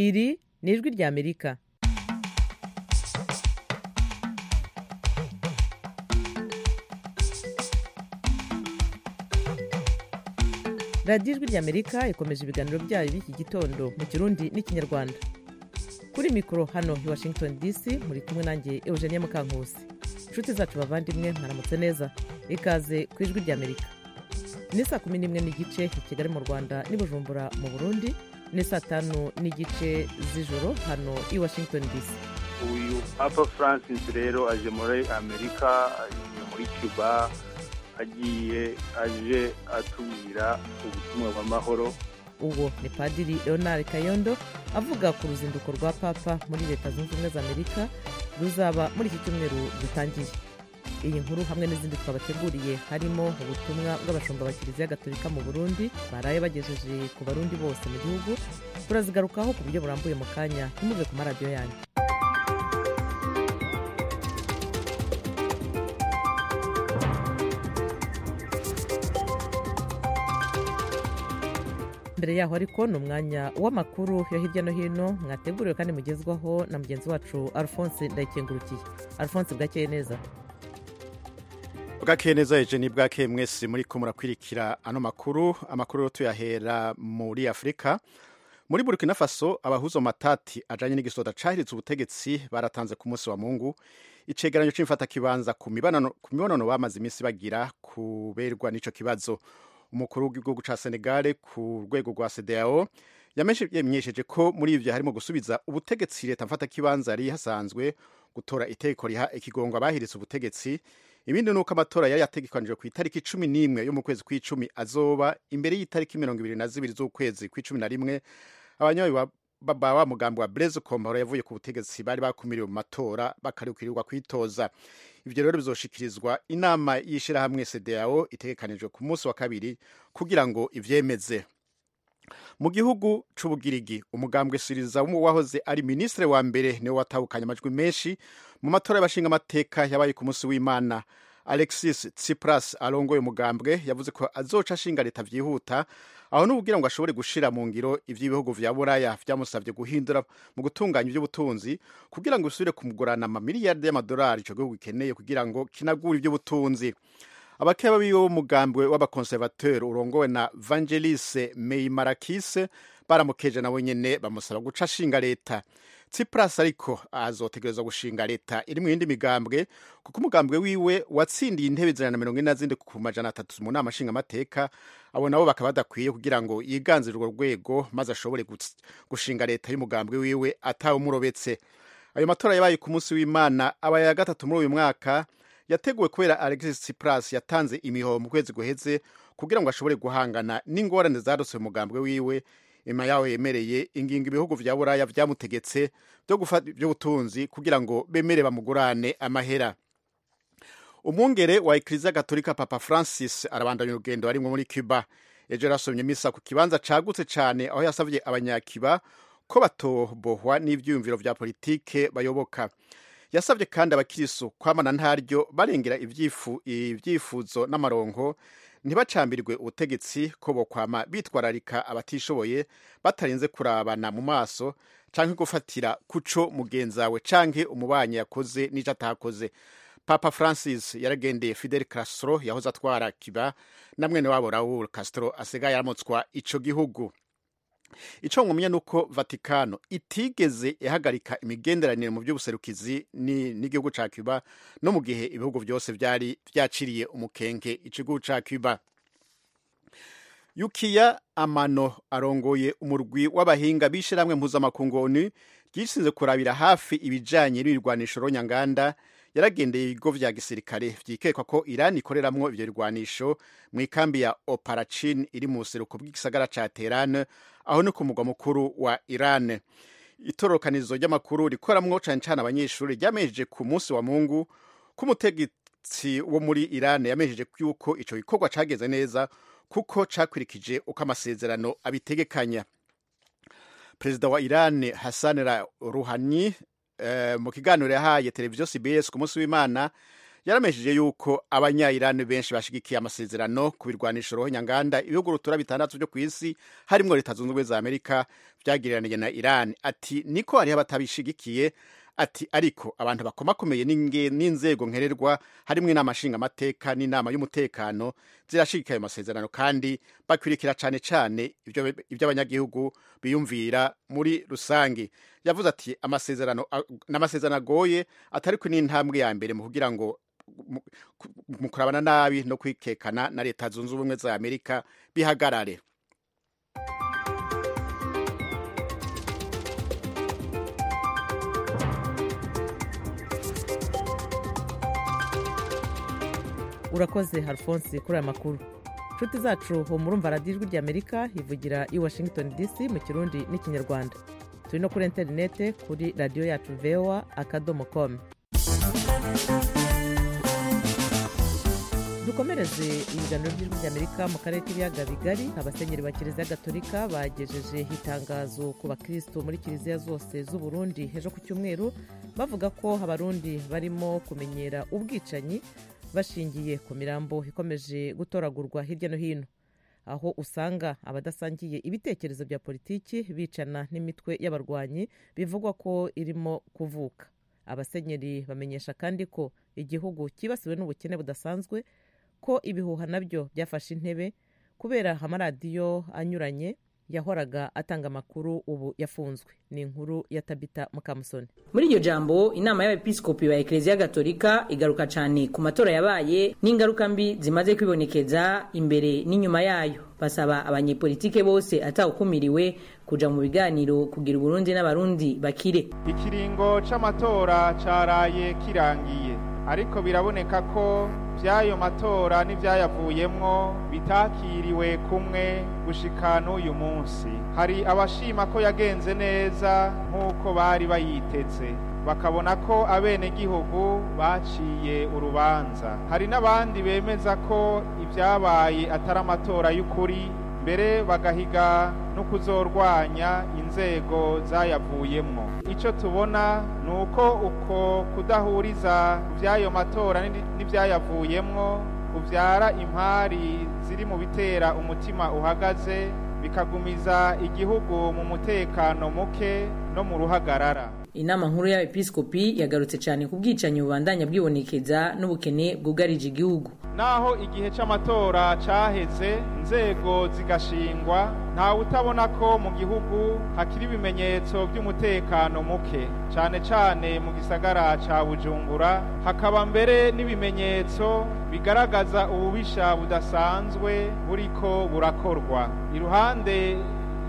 iri ni ijwi ry'amerika radiyo ijwi ry'amerika ikomeje ibiganiro byayo by'iki gitondo mu kirundi n'ikinyarwanda kuri mikoro hano i washington dc muri kumwe nanjye eugenie mukankusi inshuti zacu bavandimwe mwaramutse neza ikaze ku ijwi ry'amerika ni saa kumi n'imwe n'igice i kigali mu rwanda n'i bujumbura mu burundi ni saa tanu n'igice z'ijoro hano i washington dc uyu papa francis rero aje muri amerika agiye muri cuba agiye aje atubwira ubutumwa bw'amahoro uwo ni padiri leonard kayondo avuga ku ruzinduko rwa papa muri leta zunze ubumwe za amerika ruzaba muri iki cyumweru dutangiye iyi nkuru hamwe n'izindi twabateguriye harimo ubutumwa bw'abashumba ba kiliziya gatolika mu burundi baraye bagejeje ku barundi bose mu gihugu turazigarukaho ku buryo burambuye mu kanya ntimuve ku maradiyo yanyu mbere yaho ariko ni umwanya w'amakuru yo hirya no hino mwateguriwe kandi mugezwaho na mugenzi wacu alphonse ndayikengurukiye alphonse bwakeye neza bwakeye neza eje ni bwakeye mwese muri ko murakwirikira ano makuru amakuru yo tuyahera muri afurika muri burkina faso abahuza matati ajanye n'igisoda cahiritse ubutegetsi baratanze ku munsi wa mungu icegeranyo c'imfatakibanza ku mibonano ku mibonano bamaze iminsi bagira kuberwa n'ico kibazo umukuru w'igihugu ca senegale ku rwego rwa cdao yamenyesheje ko muri ivyo harimo gusubiza ubutegetsi leta mfatakibanza yari hasanzwe gutora itegeko riha ikigongo abahiritse ubutegetsi ibindi ni uko amatora yari yategekanijwe ku itariki cumi n'imwe yo mu kwezi kw'icumi azoba imbere y'itariki mirongo ibiri na zibiri z'ukwezi kw'icumi na rimwe abanyayi baba wa mugambi wa breze komparo yavuye ku butegetsi bari bakumiriwe mu matora bakarikurirwa kwitoza ivyo rero bizoshikirizwa inama y'ishirahamwe cdao itegekanijwe ku munsi wa kabiri kugira ngo ivyemeze mu gihugu c'ubugirigi umugambwe siriza wahoze ari ministre wa mbere niwe watahukanye amajwi menshi mu matora y'abashinga amateka yabaye ku munsi w'imana alexis tsipras arongoye umugambwe yavuze ko azoca ashinga leta vyihuta aho n'ububwira ngo ashobore gushira mu ngiro ivy'ibihugu vya buraya vyamusavye guhindura mu gutunganya ivy'ubutunzi kugira ngo bisubire kumugurana amamiliyarde y'amadolari ico gihugu gikeneye kugira ngo kinagure ivy'ubutunzi abakeba biwe b'umugambwe w'abakonservateur urongowe na vangelise meyimarakise baramukeje nabo nyene bamusaba guca ashinga leta tsipras ariko azotegerezwa gushinga leta iri mu yindi migambwe kuko umugambwe wiwe watsindiye intebe ijana na mirongo ine na zindi ku majana atatu mu nama nshingamateka abo nabo bakaba badakwiye kugira ngo yiganzire urwo rwego maze ashobore gushinga leta y'umugambwe wiwe atawumurobetse ayo matora yabaye ku munsi w'imana abaye ya gatatu muri uyu mwaka yateguwe kubera alexis tsipras yatanze imihoho mu kwezi guheze kugira ngo ashobore guhangana n'ingorane zarutse umugambwe wiwe ima yaho yemereye ingingo ibihugu vya buraya vyamutegetse vyo gufata ivy'ubutunzi kugira ngo bemere bamugurane amahera umwungere wa ekiriziya gatolika papa francis arabandanya urugendo arimwo muri cuba ejo yarasomye misa ku kibanza cagutse cane aho yasavye abanyakiba ko batobohwa n'ivyiyumviro vya politike bayoboka yasabye kandi abakirisu kwamana ntaryo barengera ibyifuzo n'amaronko ntibacambirwe ubutegetsi ko bokwama bitwararika abatishoboye batarenze kurabana mu maso canke gufatira kuco mugenzawe canke umubanyi yakoze n'ico atakoze papa francis yaragendeye fidel castro yahoze atwara kiba na mwene wabo raul castro asigaye aramutswa ico gihugu ico nkumenya nuko vatikano itigeze ihagarika imigenderanire mu by'ubuserukizi n'igihugu ca cuba no mu gihe ibihugu byose byari vyaciriye umukenge igihugu ca cuba yukiya amano arongoye umurwi w'abahinga b'ishirahamwe mpuzamakungu onu ryishinze kurabira hafi ibijanye n'ibirwanisho ronyanganda yaragendeye ibigo vya gisirikare vyikekwa ko irani ikoreramwo ivyo birwanisho mw'ikambi ya oparacin iri mu buseruko bw'igisagara ca teherane aho ni ku mugwa mukuru wa irane itororokanizo ry'amakuru rikoramwo cane cane abanyeshuri ryamejeje ku munsi wa mungu k'umutegetsi wo muri irane yamejeje yuko ico gikorwa cageze neza kuko cakwirikije uko amasezerano abitegekanya perezida wa irane hassan ruhani mu kiganiro yahaye televiziyo cbs ku munsi w'imana yaramesheje yuko abanyayirani benshi bashigikiye amasezerano ku birwanisho nyanganda ibihugu rutura bitandatu byo ku isi harimo leta zunze ubumwe za amerika byagereranyije na irani ati niko hariho abatabishigikiye ati ariko abantu bakomakomeye n'inzego nkererwa harimo inama nshingamateka n'inama y'umutekano zirashirika ayo masezerano kandi bakwirikira cyane cyane ibyo abanyagihugu biyumvira muri rusange yavuze ati amasezerano ni amasezerano agoye atari ko n'intambwe ya mbere mu kugira ngo mu kurabana nabi no kwikekana na leta zunze ubumwe za amerika bihagarare urakoze harifonse kuri aya makuru inshuti zacu ho murumva radiyo ijwi ry'amerika ivugira i washington dc mu kirundi n'ikinyarwanda turi no kuri interinete kuri radiyo yacu vewa akadomo komu dukomereze ibiganiro by'ijwi ry'amerika mu karere k'ibiyaga bigari abasenyeri ba kiliziya gatolika bagejeje itangazo ku bakirisitu muri kiliziya zose z'u Burundi hejuru ku cyumweru bavuga ko abarundi barimo kumenyera ubwicanyi bashingiye ku mirambo ikomeje gutoragurwa hirya no hino aho usanga abadasangiye ibitekerezo bya politiki bicana n'imitwe y'abarwanyi bivugwa ko irimo kuvuka abasenyeri bamenyesha kandi ko igihugu cyibasiwe n'ubukene budasanzwe ko ibihuha nabyo byafashe intebe kubera amaradiyo anyuranye yahoraga atanga amakuru ubu yafunzwe ni inkuru ya tabita mukamusoni muri iryo jambo inama y'abepiskopi ba ekereziya gatolika igaruka cyane ku matora yabaye n'ingaruka mbi zimaze kwibonekeza imbere n'inyuma yayo basaba abanyepolitike bose atawukumiriwe kuja mu biganiro kugira uburundi n'abarundi bakire ikiringo c'amatora caraye kirangiye ariko biraboneka ko by'ayo matora n'ibyayavuyemwo bitakiriwe kumwe gushika n'uyu munsi hari abashima ko yagenze neza nk'uko bari bayiteze bakabona ko abenegihugu baciye urubanza hari n'abandi bemeza ko ibyabaye atari amatora y'ukuri mbere bagahiga no kuzorwanya inzego zayavuyemwo icyo tubona ni uko uko kudahuriza by'ayo matora n'ibyayavuyemwo kubyara impari ziri mu bitera umutima uhagaze bikagumiza igihugu mu mutekano muke no mu ruhagarara inama nkuru y'abepiskopi yagarutse cyane ku bwicanyi bubandanya bwibonekeza n'ubukene bwugarije igihugu naho igihe cy'amatora cyaheze inzego zigashingwa ntawe utabona ko mu gihugu hakiri ibimenyetso by'umutekano muke cyane cyane mu gisagara cya bujumbura hakaba mbere n'ibimenyetso bigaragaza ububisha budasanzwe buriko burakorwa iruhande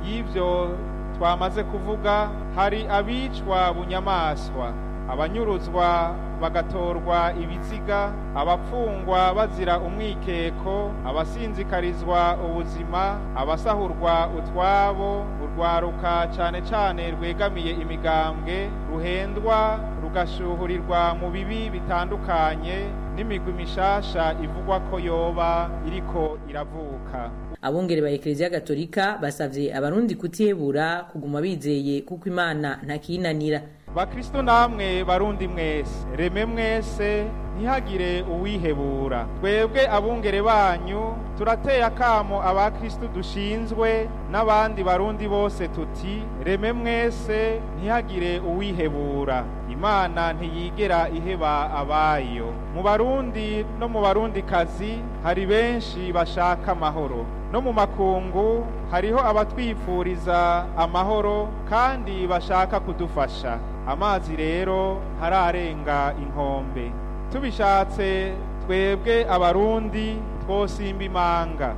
y'ibyo twamaze kuvuga hari abicwa bunyamaswa abanyuruzwa bagatorwa ibiziga abapfungwa bazira umwikeko abasinzikarizwa ubuzima abasahurwa utwabo urwaruka cyane cyane rwegamiye imigambwe ruhendwa rugashuhurirwa mu bibi bitandukanye n'imigwi mishasha ivugwa ko yoba iriko iravuka abungere ba ekereziya gatolika basabye abarundi kutihebura kuguma bizeye kuko imana ntakinanira bakristo namwe barundi mwese reme mwese ntihagire uwihebura twebwe abungere banyu turateye akamo abakristo dushinzwe n'abandi barundi bose tuti reme mwese ntihagire uwihebura imana ntiyigera iheba abayo mu barundi no mu barundikazi hari benshi bashaka amahoro no mu makungu hariho abatwifuriza amahoro kandi bashaka kudufasha amazi rero hararenga inkombe tubishatse twebwe abarundi twosimba imanga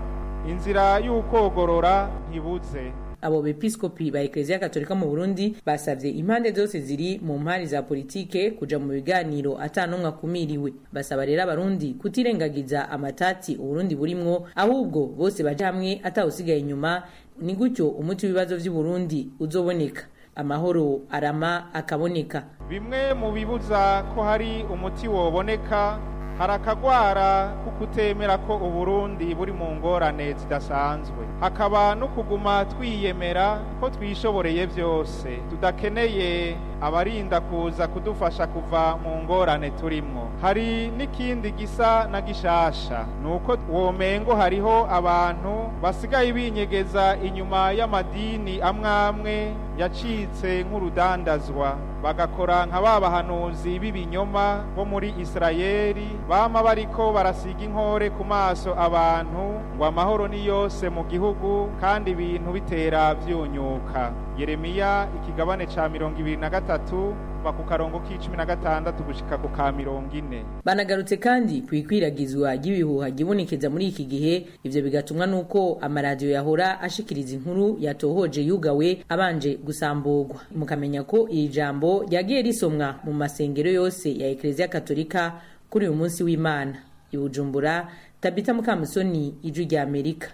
inzira y'ukogorora ntibuze abo bepiskopi ba ekereziya gatolika mu burundi basabye impande zose ziri mu mpari za politike kuja mu biganiro ata n'umwe akumiriwe basaba rero abarundi kutirengagiza amatati uburundi burimwo ahubwo bose baje hamwe atawusigaye inyuma ni gutyo umuti w'ibibazo by'uburundi uzoboneka amahoro arama akaboneka bimwe mu bibuza ko hari umuti woboneka hari akagwara ko kutemera ko uburundi buri mu ngorane zidasanzwe hakaba no kuguma twiyemera ko twishoboreye byose tudakeneye abarinda kuza kudufasha kuva mu ngorane turimo hari n'ikindi gisa na gishasha ni uko womengo hariho abantu basigaye binyegeza inyuma y'amadini amwe amwe yacitse nk'urudandazwa bagakora nka ba bahanuzi b'ibinyoma bo muri isirayeli bama bariko barasiga inkore ku maso abantu ngo amahoro ni yose mu gihugu kandi ibintu bitera byunyuka yeremiya ikigabane ca mirongo ibiri na gatatu kuva ku karongo k'icumi na gatandatu gushika ku ka mirongo ine banagarutse kandi ku ikwiragizwa ry'ibihuha ryibonekeza muri iki gihe ivyo bigatumwa n'uko amaradiyo yahora ashikiriza inkuru yatohoje yugawe abanje gusamburwa mukamenya ko iri jambo ryagiye risomwa mu masengero yose ya ekereziya katolika kuri uyu munsi w'imana i bujumbura tabita mukamusoni ijwi rya amerika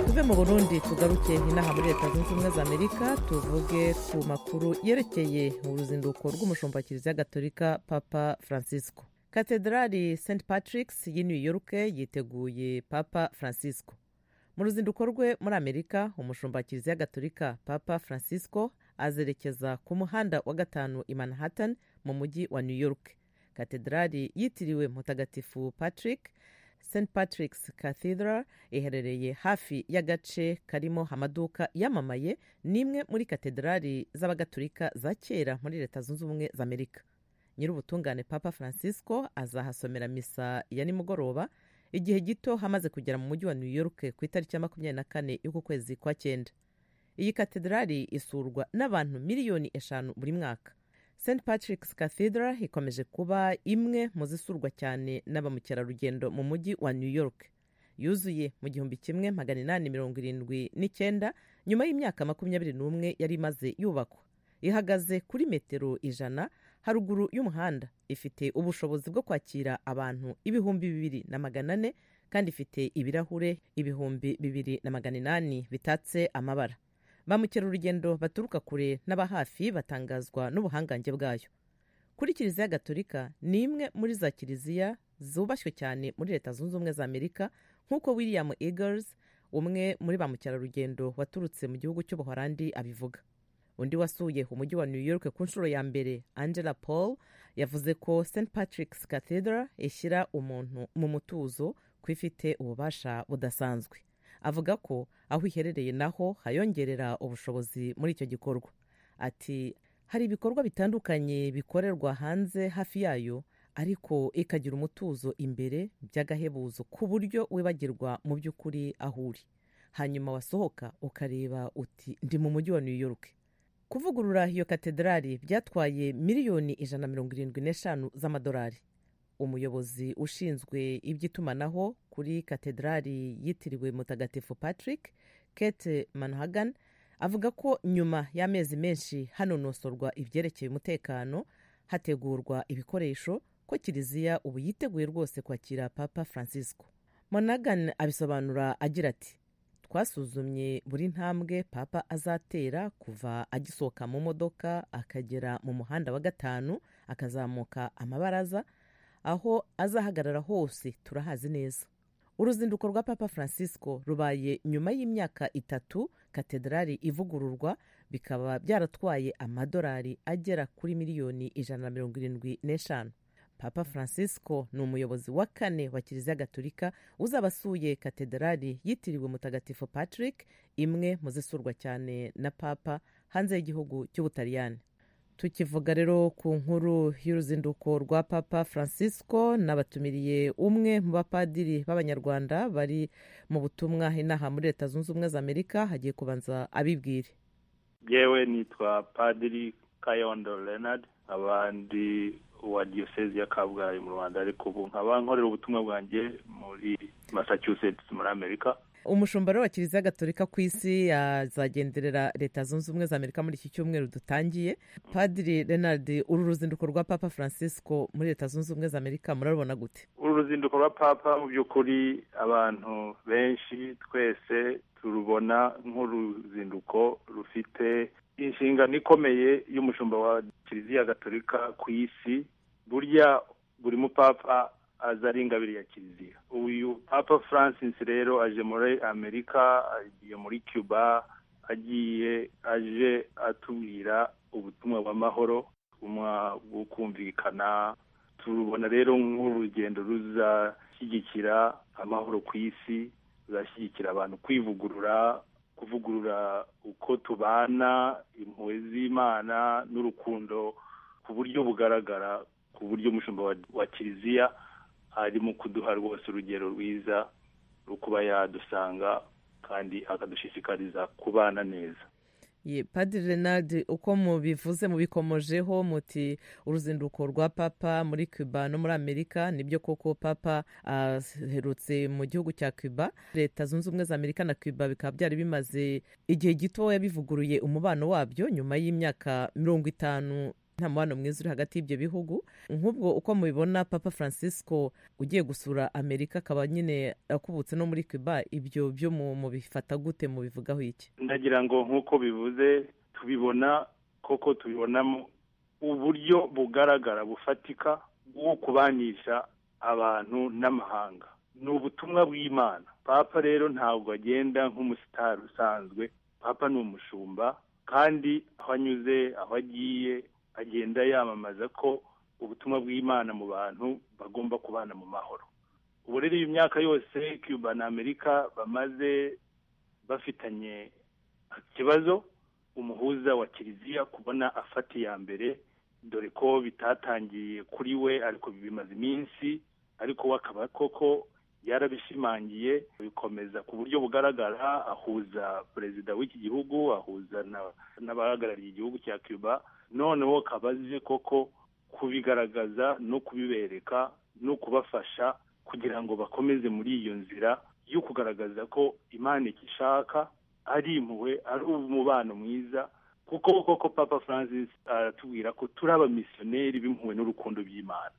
tuve mu burundi tugaruke inaha muri leta zunze ubumwe za amerika tuvuge ku makuru yerekeye uruzinduko rw'umushumba kiliziya gatolika papa francisco katedrali st patrick's y'i new york yiteguye papa francisco mu ruzinduko rwe muri amerika umushumba kiliziya gatolika papa francisco azerekeza ku muhanda wa gatanu i manhattan mu mujyi wa new york katedrali yitiriwe mutagatifu patrick st patrick's cathedral iherereye hafi y'agace karimo amaduka yamamaye n'imwe muri katedrali z'abagatulika za kera muri leta zunze ubumwe za amerika nyir'ubutungane papa francisco azahasomera misa ya nimugoroba igihe gito hamaze kugera mu mujyi wa new york ku itariki ya makumyabiri na kane y'uku kwezi kwa cyenda iyi katedrali isurwa n'abantu miliyoni eshanu buri mwaka st patrick's cathedral ikomeje kuba imwe mu zisurwa cyane n'abamukerarugendo mu mujyi wa new york yuzuye mu gihumbi kimwe magana inani mirongo irindwi n'icyenda nyuma y'imyaka makumyabiri n'umwe yari imaze yubakwa ihagaze kuri metero ijana haruguru y'umuhanda ifite ubushobozi bwo kwakira abantu ibihumbi bibiri na magana ane kandi ifite ibirahure ibihumbi bibiri na magana inani bitatse amabara ba mukerarugendo baturuka kure n'aba hafi batangazwa n'ubuhangange bwayo kuri kiliziya gatolika ni imwe muri za kiliziya zubashywe cyane muri leta zunze ubumwe za amerika nk'uko william eagles umwe muri ba mukerarugendo waturutse mu gihugu cy'ubuhorandi abivuga undi wasuye umujyi wa new york ku nshuro ya mbere angela paul yavuze ko st patrick's cathedral ishyira umuntu mu mutuzo ku ifite ububasha budasanzwe avuga ko aho iherereye naho hayongerera ubushobozi muri icyo gikorwa ati hari ibikorwa bitandukanye bikorerwa hanze hafi yayo ariko ikagira umutuzo imbere by'agahebuzo ku buryo wibagirwa mu by'ukuri aho uri hanyuma wasohoka ukareba uti ndi mu mujyi wa new york kuvugurura iyo katedrali byatwaye miliyoni ijana mirongo irindwi n'eshanu z'amadolari umuyobozi ushinzwe iby'itumanaho kuri katedrali yitiriwe mutagatifu patrick kate manhagan avuga ko nyuma y'amezi menshi hanonosorwa ibyerekeye umutekano hategurwa ibikoresho ko kiliziya ubu yiteguye rwose kwakira papa francisco monagan abisobanura agira ati twasuzumye buri ntambwe papa azatera kuva agisohoka mu modoka akagera mu muhanda wa gatanu akazamuka amabaraza aho azahagarara hose turahazi neza uruzinduko rwa papa francisco rubaye nyuma y'imyaka itatu katedrali ivugururwa bikaba byaratwaye amadolari agera kuri miliyoni ijana na mirongo irindwi n'eshanu papa francisco ni umuyobozi wa kane wa kiliziya gatolika uzaba asuye katedrali yitiriwe mutagatifu patrick imwe mu zisurwa cyane na papa hanze y'igihugu cy'ubutaliyani tukivuga rero ku nkuru y'uruzinduko rwa papa francisco n'abatumiriye umwe mu bapadiri b'abanyarwanda bari mu butumwa inaha muri leta zunze ubumwe za amerika hagiye kubanza abibwire yewe nitwa padiri kayondo leonard abandi wa diyosezi ya kabgayi mu rwanda ariko ubu nkaba nkorera ubutumwa bwanjye muri massachusetts muri amerika umushumba rero wa kiliziya gatolika ku isi azagenderera leta zunze ubumwe za amerika muri iki cyumweru dutangiye padiri renard uru ruzinduko rwa papa francisco muri leta zunze ubumwe za amerika murarubona gute uru ruzinduko rwa papa mu by'ukuri abantu benshi twese turubona nk'uruzinduko rufite inshingano ikomeye y'umushumba wa kiliziya gatolika ku isi burya buri mupapa aza ari ingabire ya kiliziya uyu papa francis rero aje muri amerika agiye muri cuba agiye aje atubwira ubutumwa bw'amahoro ubutumwa bwo kumvikana turubona rero nk'urugendo ruzashyigikira amahoro ku isi ruzashyigikira abantu kwivugurura kuvugurura uko tubana impuhwe z'imana n'urukundo ku buryo bugaragara ku buryo umushumba wa kiliziya ari mu kuduha rwose urugero rwiza rwo kuba yadusanga kandi akadushishikariza kubana neza padiri renard uko mubivuze mubikomojeho muti uruzinduko rwa papa muri cuba no muri amerika nibyo koko papa aherutse mu gihugu cya cuba leta zunze ubumwe za amerika na cuba bikaba byari bimaze igihe gitoya bivuguruye umubano wabyo nyuma y'imyaka mirongo itanu nta mubano mwiza uri hagati y'ibyo bihugu nk'ubwo uko mubibona papa francisco ugiye gusura amerika akaba nyine akubutse no muri cuba ibyo byo mubifata gute mubivugaho iki ndagira ngo nk'uko bivuze tubibona koko tubibonamo uburyo bugaragara bufatika bwo kubanisha abantu n'amahanga ni ubutumwa bw'imana papa rero ntabwo agenda nk'umusitari usanzwe papa ni umushumba kandi aho anyuze aho agiye agenda yamamaza ko ubutumwa bw'imana mu bantu bagomba kubana mu mahoro ubu rero iyo myaka yose cuba na amerika bamaze bafitanye ikibazo umuhuza wa kiliziya kubona afata iya mbere dore ko bitatangiye kuri we ariko bimaze iminsi ariko we akaba koko yarabishimangiye bikomeza ku buryo bugaragara ahuza perezida w'iki gihugu ahuza n'abahagarariye igihugu cya cuba noneho kabazi koko kubigaragaza no kubibereka no kubafasha kugira ngo bakomeze muri iyo nzira yo kugaragaza ko imana igishaka ari impuhwe ari umubano mwiza kuko koko papa francis aratubwira ko turi abamisiyoneri b'impuhwe n'urukundo by'imana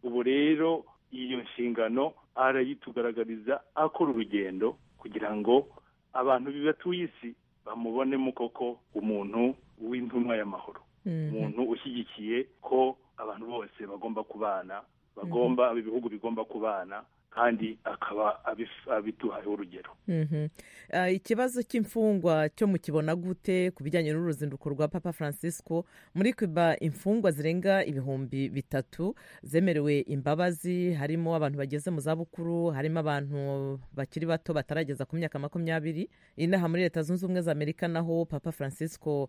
ubu rero iyo nshingano arayitugaragariza akora urugendo kugira ngo abantu bibatuye isi bamubonemo koko umuntu w'intumwa y'amahoro umuntu ushyigikiye ko abantu bose bagomba kubana bagomba ibihugu bigomba kubana kandi akaba abiduhaye urugero ikibazo cy'imfungwa cyo mukibona gute ku bijyanye n'uruzinduko rwa papa francisco muri cuba imfungwa zirenga ibihumbi bitatu zemerewe imbabazi harimo abantu bageze mu zabukuru harimo abantu bakiri bato batarageza ku myaka makumyabiri inaha muri leta zunze ubumwe za amerika naho papa francisco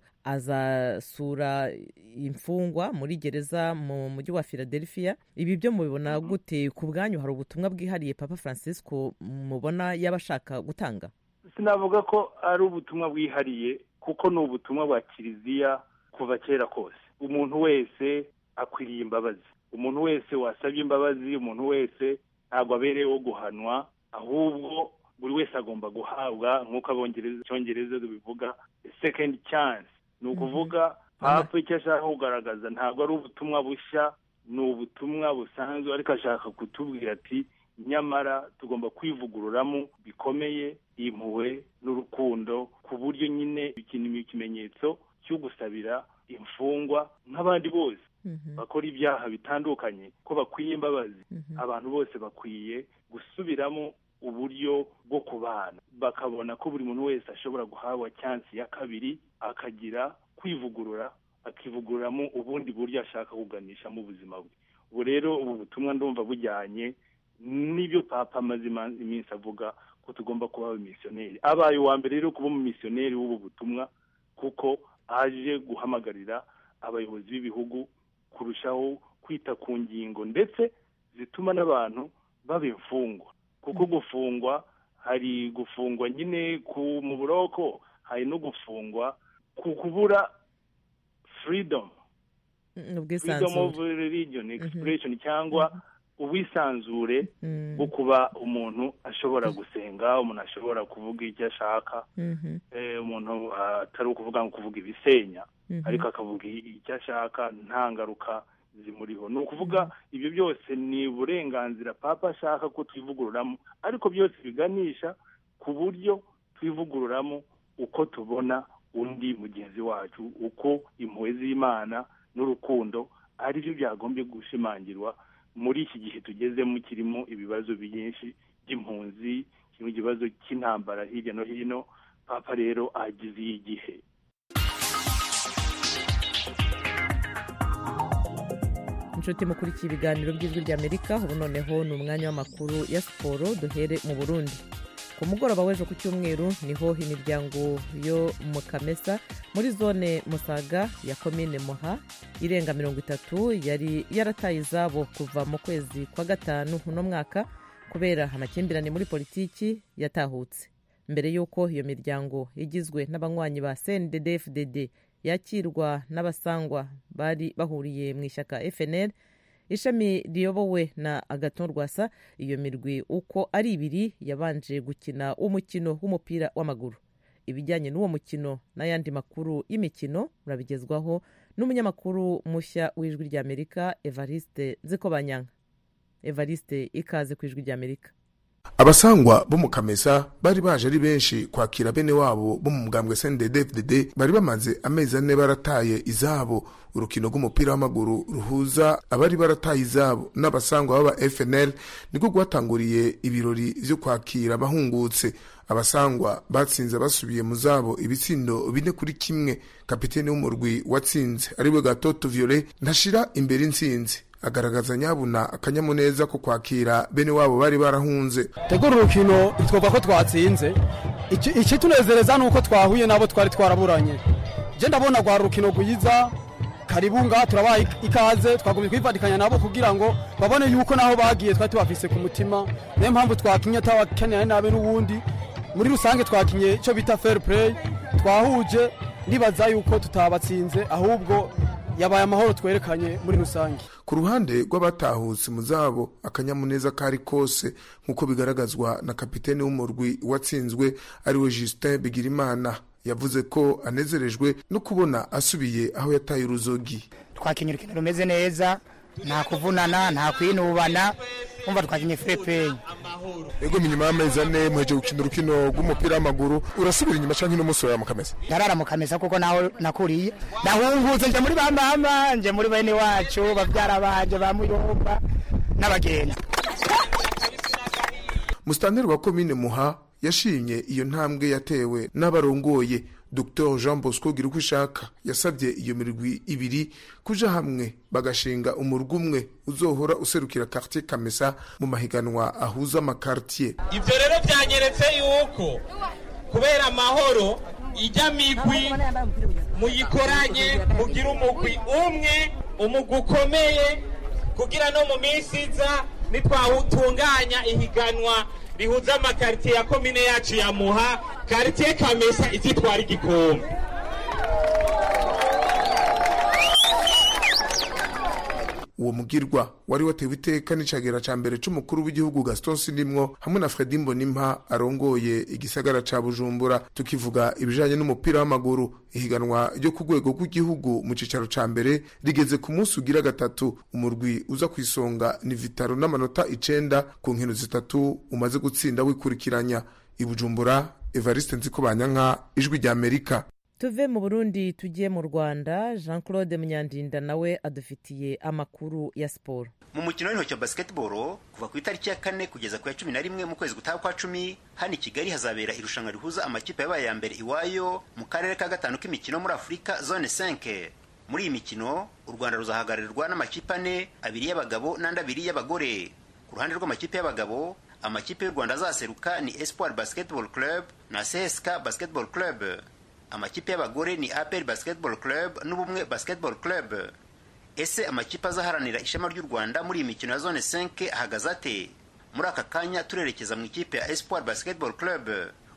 azasura imfungwa muri gereza mu mujyi wa philadelphia ibi byo mubibona gute ku bwanyu hari ubutumwa bwihariye bwihariye papa francisco mubona yaba ashaka gutanga sinavuga ko ari ubutumwa bwihariye kuko ni ubutumwa bwa kiliziya kuva kera kose umuntu wese akwiriye imbabazi umuntu wese wasabye imbabazi umuntu wese ntabwo abereyeho guhanwa ahubwo buri wese agomba guhabwa nk'uko icyongereza bivuga second chance ni ukuvuga papa icyo ashaka kugaragaza ntabwo ari ubutumwa bushya ni ubutumwa busanzwe ariko ashaka kutubwira ati nyamara tugomba kwivugururamo bikomeye impuhwe n'urukundo ku buryo nyine bikinira ikimenyetso cyo gusabira imfungwa nk'abandi bose bakora ibyaha bitandukanye ko bakwiye imbabazi abantu bose bakwiye gusubiramo uburyo bwo kubana bakabona ko buri muntu wese ashobora guhabwa cyansi ya kabiri akagira kwivugurura akivugururamo ubundi buryo ashaka kuganishamo ubuzima bwe ubu rero ubu butumwa ndumva bujyanye nibyo papa amaze iminsi avuga ko tugomba kuba abamisiyoneri abaye uwa mbere rero kuba umumisiyoneri w'ubu butumwa kuko aje guhamagarira abayobozi b'ibihugu kurushaho kwita ku ngingo ndetse zituma n'abantu baba imfungwa kuko gufungwa hari gufungwa nyine mu buroko hari no gufungwa ku kubura furidomu furidomu ofu religiyoni egisipuresheni cyangwa ubwisanzure bwo kuba umuntu ashobora gusenga umuntu ashobora kuvuga icyo ashaka umuntu atari ukuvuga ngo kuvuga ibisenya ariko akavuga icyo ashaka nta ngaruka zimuriho ni ukuvuga ibyo byose ni uburenganzira papa ashaka ko twivugururamo ariko byose biganisha ku buryo twivugururamo uko tubona undi mugenzi wacu uko impuhwe z'imana n'urukundo ari byo byagombye gushimangirwa muri iki gihe tugezemo kirimo ibibazo byinshi by'impunzi kirimo ikibazo cy'intambara hirya no hino papa rero agize iyi gihe inshuti mukurikiye ibiganiro by'ijwi ry'amerika ubu noneho ni umwanya w'amakuru ya siporo duhere mu burundi ku mugoroba w'ejo ku cyumweru niho imiryango yo mu kamesa muri zone musaga ya komine muha irenga mirongo itatu yari yarataye izabo kuva mu kwezi kwa gatanu uno mwaka kubera amakimbirane muri politiki yatahutse mbere y'uko iyo miryango igizwe n'abanywanyi ba cnddfdd yakirwa n'abasangwa bari bahuriye mu ishyaka fnl ishami riyobowe na agaton rwasa iyo mirwi uko ari ibiri yabanje gukina umukino w'umupira w'amaguru ibijyanye n'uwo mukino n'ayandi makuru y'imikino murabigezwaho n'umunyamakuru mushya w'ijwi ry'amerika evariste zikobanyanga evariste ikaze ku ijwi ry'amerika abasangwa bo mu kamesa bari baje ari benshi kwakira bene wabo bo mu mugambwe sndfdd bari bamaze amezi ane barataye izabo urukino rw'umupira w'amaguru ruhuza abari barataye izabo n'abasangwa b'aba fnl niko rwatanguriye ibirori byo kwakira abahungutse abasangwa batsinze basubiye mu zabo ibitsindo bine kuri kimwe kapiteni w'umurwi watsinze ariwe gatoto violet ntashira imbere intsinzi agaragaza nyabuna akanyamuneza ko kwakira bene wabo bari barahunze tegura urukino twumva ko twatsinze ikitunezereza ni uko twahuye n'abo twari twaraburanye njye ndabona rwa rukino rwiza karibu ngaha turabaha ikaze twagumye kwifatikanya nabo kugira ngo babone yuko naho bagiye twari tubafise ku mutima niyo mpamvu twakinye atabakeneye nabi n'ubundi muri rusange twakinye icyo bita fair play twahuje nibaza yuko tutabatsinze ahubwo yabaye amahoro twerekanye muri rusange ku ruhande rw'abatahutse mu zabo akanyamuneza kari kose nk'uko bigaragazwa na kapitene w'umurwi watsinzwe ariwe Justin Bigirimana yavuze ko anezerejwe no kubona asubiye aho yataye uruzogi twakinnye urukino rumeze neza nta kuvunana nta kwinubana umva twakinnye ferepeyi ego inyuma y'amezi ane muheje gukina urukino rw'umupira w'amaguru urasubira inyuma cyangwa ino munsi wawe mukamesa ndarara mukamesa kuko naho nakuriye ndahungutse nje muri bamama nje muri bene wacu babyara banje ba muyumba n'abagenzi musitanteri wa komine muha yashimye iyo ntambwe yatewe n'abarongoye dr jean bosco gira uko ishaka yasabye iyo mirwi ibiri kuja hamwe bagashinga umurwi umwe uzohora userukira quartier kamesa mu mahiganwa ahuza amakartier ibyo rero byanyeretse yuko kubera amahoro ijya migwi muyikoranye mugire umugwi umwe umugwi ukomeye kugira no mu minsi iza nitwawutunganya ihiganwa rihuza amakaritiye ya komine yacu ya muha karitiye kamesa izitwara igikombe uwo mugirwa wari watewe iteka n'icagera ca mbere c'umukuru w'igihugu gaston sinimwo hamwe na fredi mbonimpa arongoye igisagara ca bujumbura tukivuga ibijanye n'umupira w'amaguru ihiganwa ryo ku rwego rw'igihugu mu cicaro ca mbere rigeze ku munsi ugira gatatu umurwi uza ku isonga ni vitaro n'amanota icenda ku nkino zitatu umaze gutsinda wikurikiranya i bujumbura evariste nzikobanyanka ijwi ry'amerika tuve mu burundi tugiye mu rwanda jean claude munyandinda nawe adufitiye amakuru ya siporo mu mukino w'intoki wa basiketiboro kuva ku itariki ya kane kugeza ku ya cumi na rimwe mu kwezi gutaha kwa cumi hano i kigali hazabera irushanwa rihuza amakipe yabaye ya mbere iwayo mu karere ka gatanu k'imikino muri afurika zone 5 muri iyi mikino u rwanda ruzahagararirwa n'amakipe ane abiri y'abagabo n'andi abiri y'abagore ku ruhande rw'amakipe y'abagabo amakipe y'u rwanda azaseruka ni espoir basketball club na csk basketball club amakipe y'abagore ni apel basketball club n'ubumwe basketball club ese amakipe azaharanira ishema ry'u rwanda muri iyi mikino ya zone 5 ahagaze ate muri aka kanya turerekeza mu ikipe ya espoir basketball club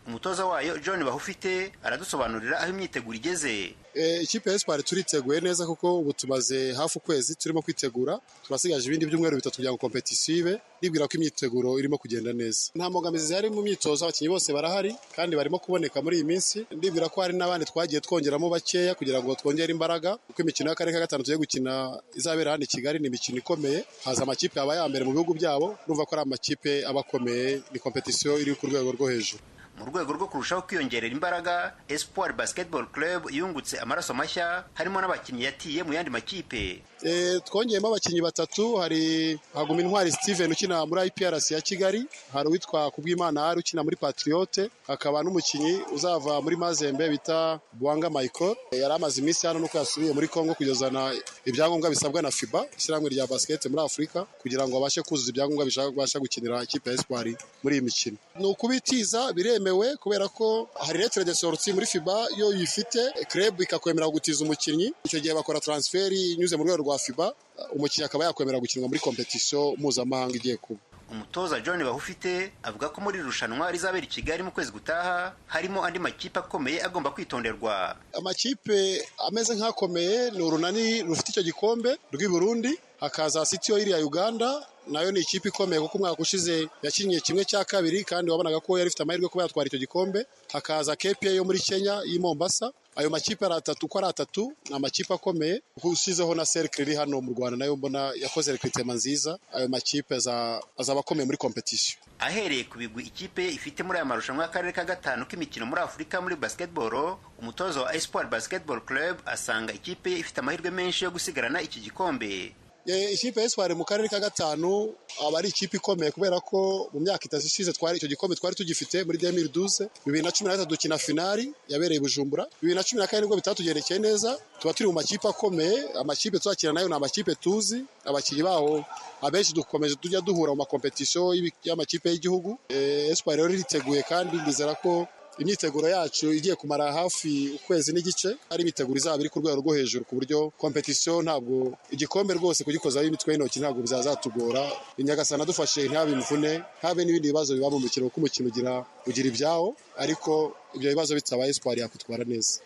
umutoza wayo john bahufite aradusobanurira aho imyiteguro igeze ikipe ya espoir turiteguye neza kuko ubu tumaze hafi ukwezi turimo kwitegura turasigaje ibindi byumweru bitatu kugira ngo kompetisiyo ibe ribwira ko imyiteguro irimo kugenda neza nta mbogamizi zihari mu myitozo abakinnyi bose barahari kandi barimo kuboneka muri iyi minsi ndibwira ko hari n'abandi twagiye twongeramo bakeya kugira ngo twongere imbaraga kuko imikino y'akarere ka gatanu tugiye gukina izabera hano i kigali ni imikino ikomeye haza amakipe aba ya mbere mu bihugu byabo numva ko ari amakipe aba akomeye ni kompetisiyo iri ku rwego rwo hejuru mu rwego rwo kurushaho kwiyongerera imbaraga espoir basketball club yungutse amaraso mashya harimo n'abakinnyi yatiye mu yandi makipe Eh, twongeyemo abakinnyi batatu hari haguma intwari steven ukina muri iprc ya kigali hari uwitwa kubwimana ari ukina muri patriote hakaba n'umukinnyi uzava muri mazembe bita bwanga michael Eh, yari amaze iminsi hano nuko yasubiye muri congo kugezana ibyangombwa bisabwa na fiba ishyirahamwe rya basket muri afurika kugira ngo abashe kuzuza ibyangombwa bishaka- abasha gukinira ikipe ya espoir muri iyi mikino ni ukubitiza biremewe kubera ko hari lettre de sortie muri fiba yo yifite club ikakwemera gutiza umukinnyi icyo gihe bakora transfer inyuze mu rwego rwa fiba umukinnyi akaba yakwemera gukinwa muri competition mpuzamahanga igiye kuba umutoza john bahufite avuga ko muri iri rushanwa rizabera i kigali mu kwezi gutaha harimo andi makipe akomeye agomba kwitonderwa amakipe ameze nk'akomeye ni urunani rufite icyo gikombe rw'i burundi hakaza sitiyo iriya uganda nayo ni ikipe ikomeye kuko umwaka ushize yakinnye kimwe cya kabiri kandi wabonaga ko yari ifite amahirwe yo kuba yatwara icyo gikombe hakaza kepiye yo muri kenya y'i mombasa ayo makipe ari atatu uko ari atatu ni amakipe akomeye usizeho na serikire iri hano mu rwanda nayo mbona yakoze rekwitema nziza ayo makipe aza- azaba akomeye muri kompetisiyo ahereye ku bigwi ikipe ifite muri aya marushanwa y'akarere ka gatanu k'imikino muri afurika muri basketball umutoza wa espoir basketball club asanga ikipe ye ifite amahirwe menshi yo gusigarana iki gikombe Eh, ikipe y'espoir mu karere ka gatanu aba ari ikipe ikomeye kubera ko mu myaka itatu ishize twari icyo gikombe twari tugifite muri 2012 bibiri na cumi na gatatu dukina finali yabereye i bujumbura bibiri na cumi na kane nibwo bitatugendekeye neza tuba turi mu makipe akomeye amakipe tuzakina nayo ni amakipe tuzi abakinnyi baho abenshi dukomeje tujya duhura mu makompetisiyo y'ibi- y'amakipe y'igihugu Eh, espoir rero iriteguye kandi ndizera ko imyiteguro yacu igiye kumara hafi ukwezi n'igice ari imyiteguro izaba iri ku rwego rwo hejuru ku buryo kompetisiyo ntabwo igikombe rwose kugikozaho imitwe y'intoki ntabwo bizazatugora inyagasana dufashe ntihabe imvune habe n'ibindi bibazo biba mu mukino kuko umukino ugira ugira ibyawo ariko ibyo bibazo bitabaye espoir yakwitwara neza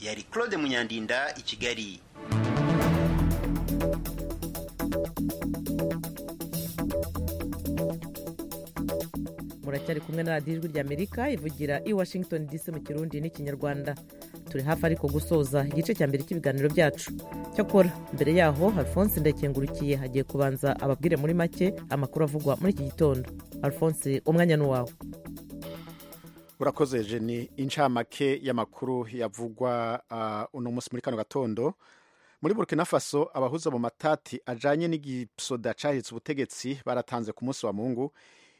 yari claude munyandinda i kigali muracyari kumwe na radiyo ijwi ry'amerika ivugira i washington dc mu kirundi n'ikinyarwanda turi hafi ariko gusoza igice cya mbere cy'ibiganiro byacu cyakora mbere yaho alphonse ndakengurukiye hagiye kubanza ababwire muri make amakuru avugwa muri iki gitondo alphonse umwanya ni uwawe urakoze jeni incamake y'amakuru yavugwa uh, uno munsi muri kano gatondo muri burkina faso abahuza mu matati ajanye n'igisoda cahiritse ubutegetsi baratanze ku munsi wa mungu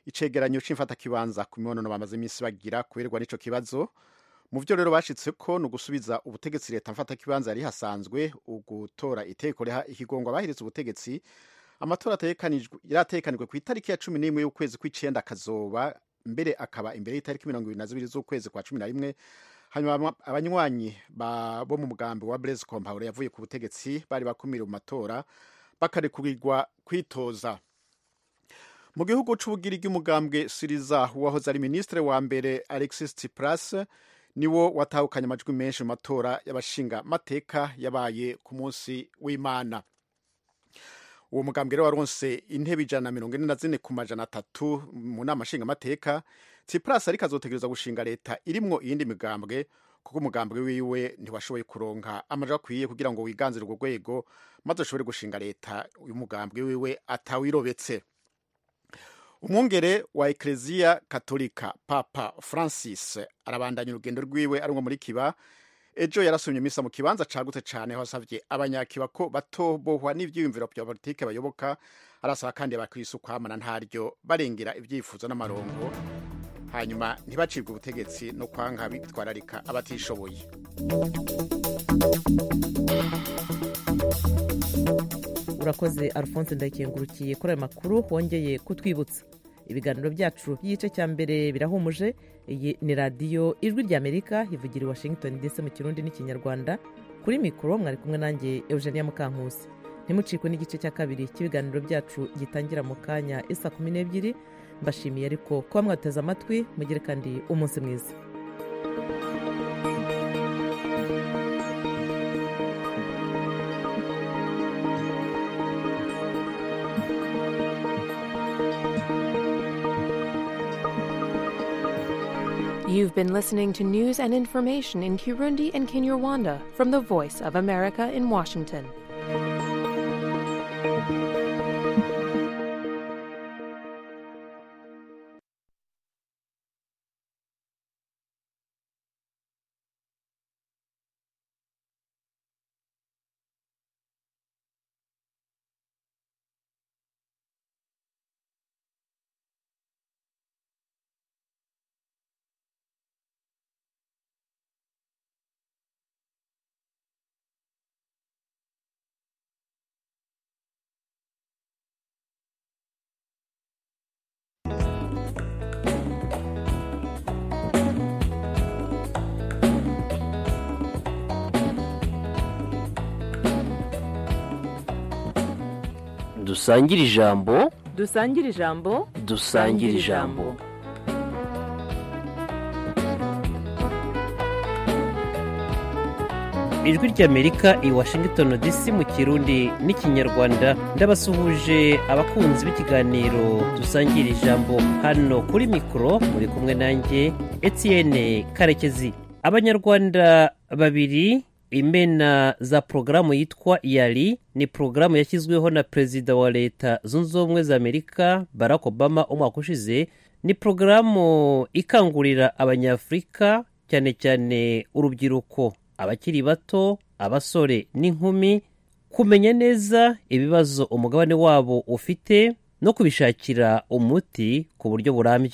icegeranyo c'imfatakibanza ku mibonano bamaze iminsi bagira kuberwa n'ico kibazo mu vyo rero bashitseko ni ugusubiza ubutegetsi leta mfatakibanza yari hasanzwe ugutora itegeko riha ikigongwa bahiritse ubutegetsi amatora ategekanijwe- yarategekanijwe ku itariki ya cumi n'imwe y'ukwezi kw'icenda akazoba mbere akaba imbere y'itariki mirongo ibiri na zibiri z'ukwezi kwa cumi na rimwe hanyuma aba- abanywanyi ba- bo mu mugambi wa blaise compaore yavuye ku butegetsi bari bakumiriwe mu matora bakarekurirwa kwitoza mu gihugu c'ubugirigi umugambwe siriza wahoze ari minisitiri wa mbere alexis tsipras niwo watahukanye amajwi menshi mu matora y'abashinga mateka yabaye ku munsi w'imana uwo mugambwe rero waronse intebe ijana na mirongo ine na zine ku majana atatu mu nama nshingamateka tsipras ariko azotegereza gushinga leta irimwo iyindi migambwe kuko umugambwe wiwe ntiwashoboye kuronka amajwi akwiye kugira ngo wiganzire urwo rwego maze ashobore gushinga leta uyu mugambwe wiwe atawirobetse umwungere wa ekereziya katolika papa francis arabandanya urugendo rwiwe ari muri kiba ejo yarasomye misa mu kibanza cagutse cane aho asavye abanyakiba ko batobohwa n'ivyiyumviro vya politike bayoboka arasaba kandi abakristo kwamana ntaryo barengera ivyifuzo n'amarongo hanyuma ntibacibwe ubutegetsi no kwanga bitwararika abatishoboye urakoze alphonse ndakengurukiye kuri ayo makuru wongeye kutwibutsa ibiganiro byacu by'igice cya mbere birahumuje iyi ni radiyo ijwi ry'amerika ivugira i washington dc mu kirundi n'ikinyarwanda kuri mikoro mwari kumwe nanjye eugenia mukankusi ntimucikwe n'igice cya kabiri cy'ibiganiro byacu gitangira mu kanya isa kumi n'ebyiri mbashimiye ariko kuba mwateze amatwi mugire kandi umunsi mwiza You've been listening to news and information in Kirundi and Kinyarwanda from the Voice of America in Washington. dusangire ijambo dusangire ijambo dusangire ijambo ijwi ry'amerika i washington dc mu kirundi n'ikinyarwanda ndabasuhuje abakunzi b'ikiganiro dusangira ijambo hano kuri mikoro muri kumwe nanjye etienne karekezi abanyarwanda babiri imena za porogaramu yitwa yari ni porogaramu yashyizweho na perezida wa leta zunze ubumwe za amerika barack obama umwaka ushize ni porogaramu ikangurira abanyafurika cyane cyane urubyiruko abakiri bato abasore n'inkumi kumenya neza ibibazo umugabane wabo ufite no kubishakira umuti ku buryo burambye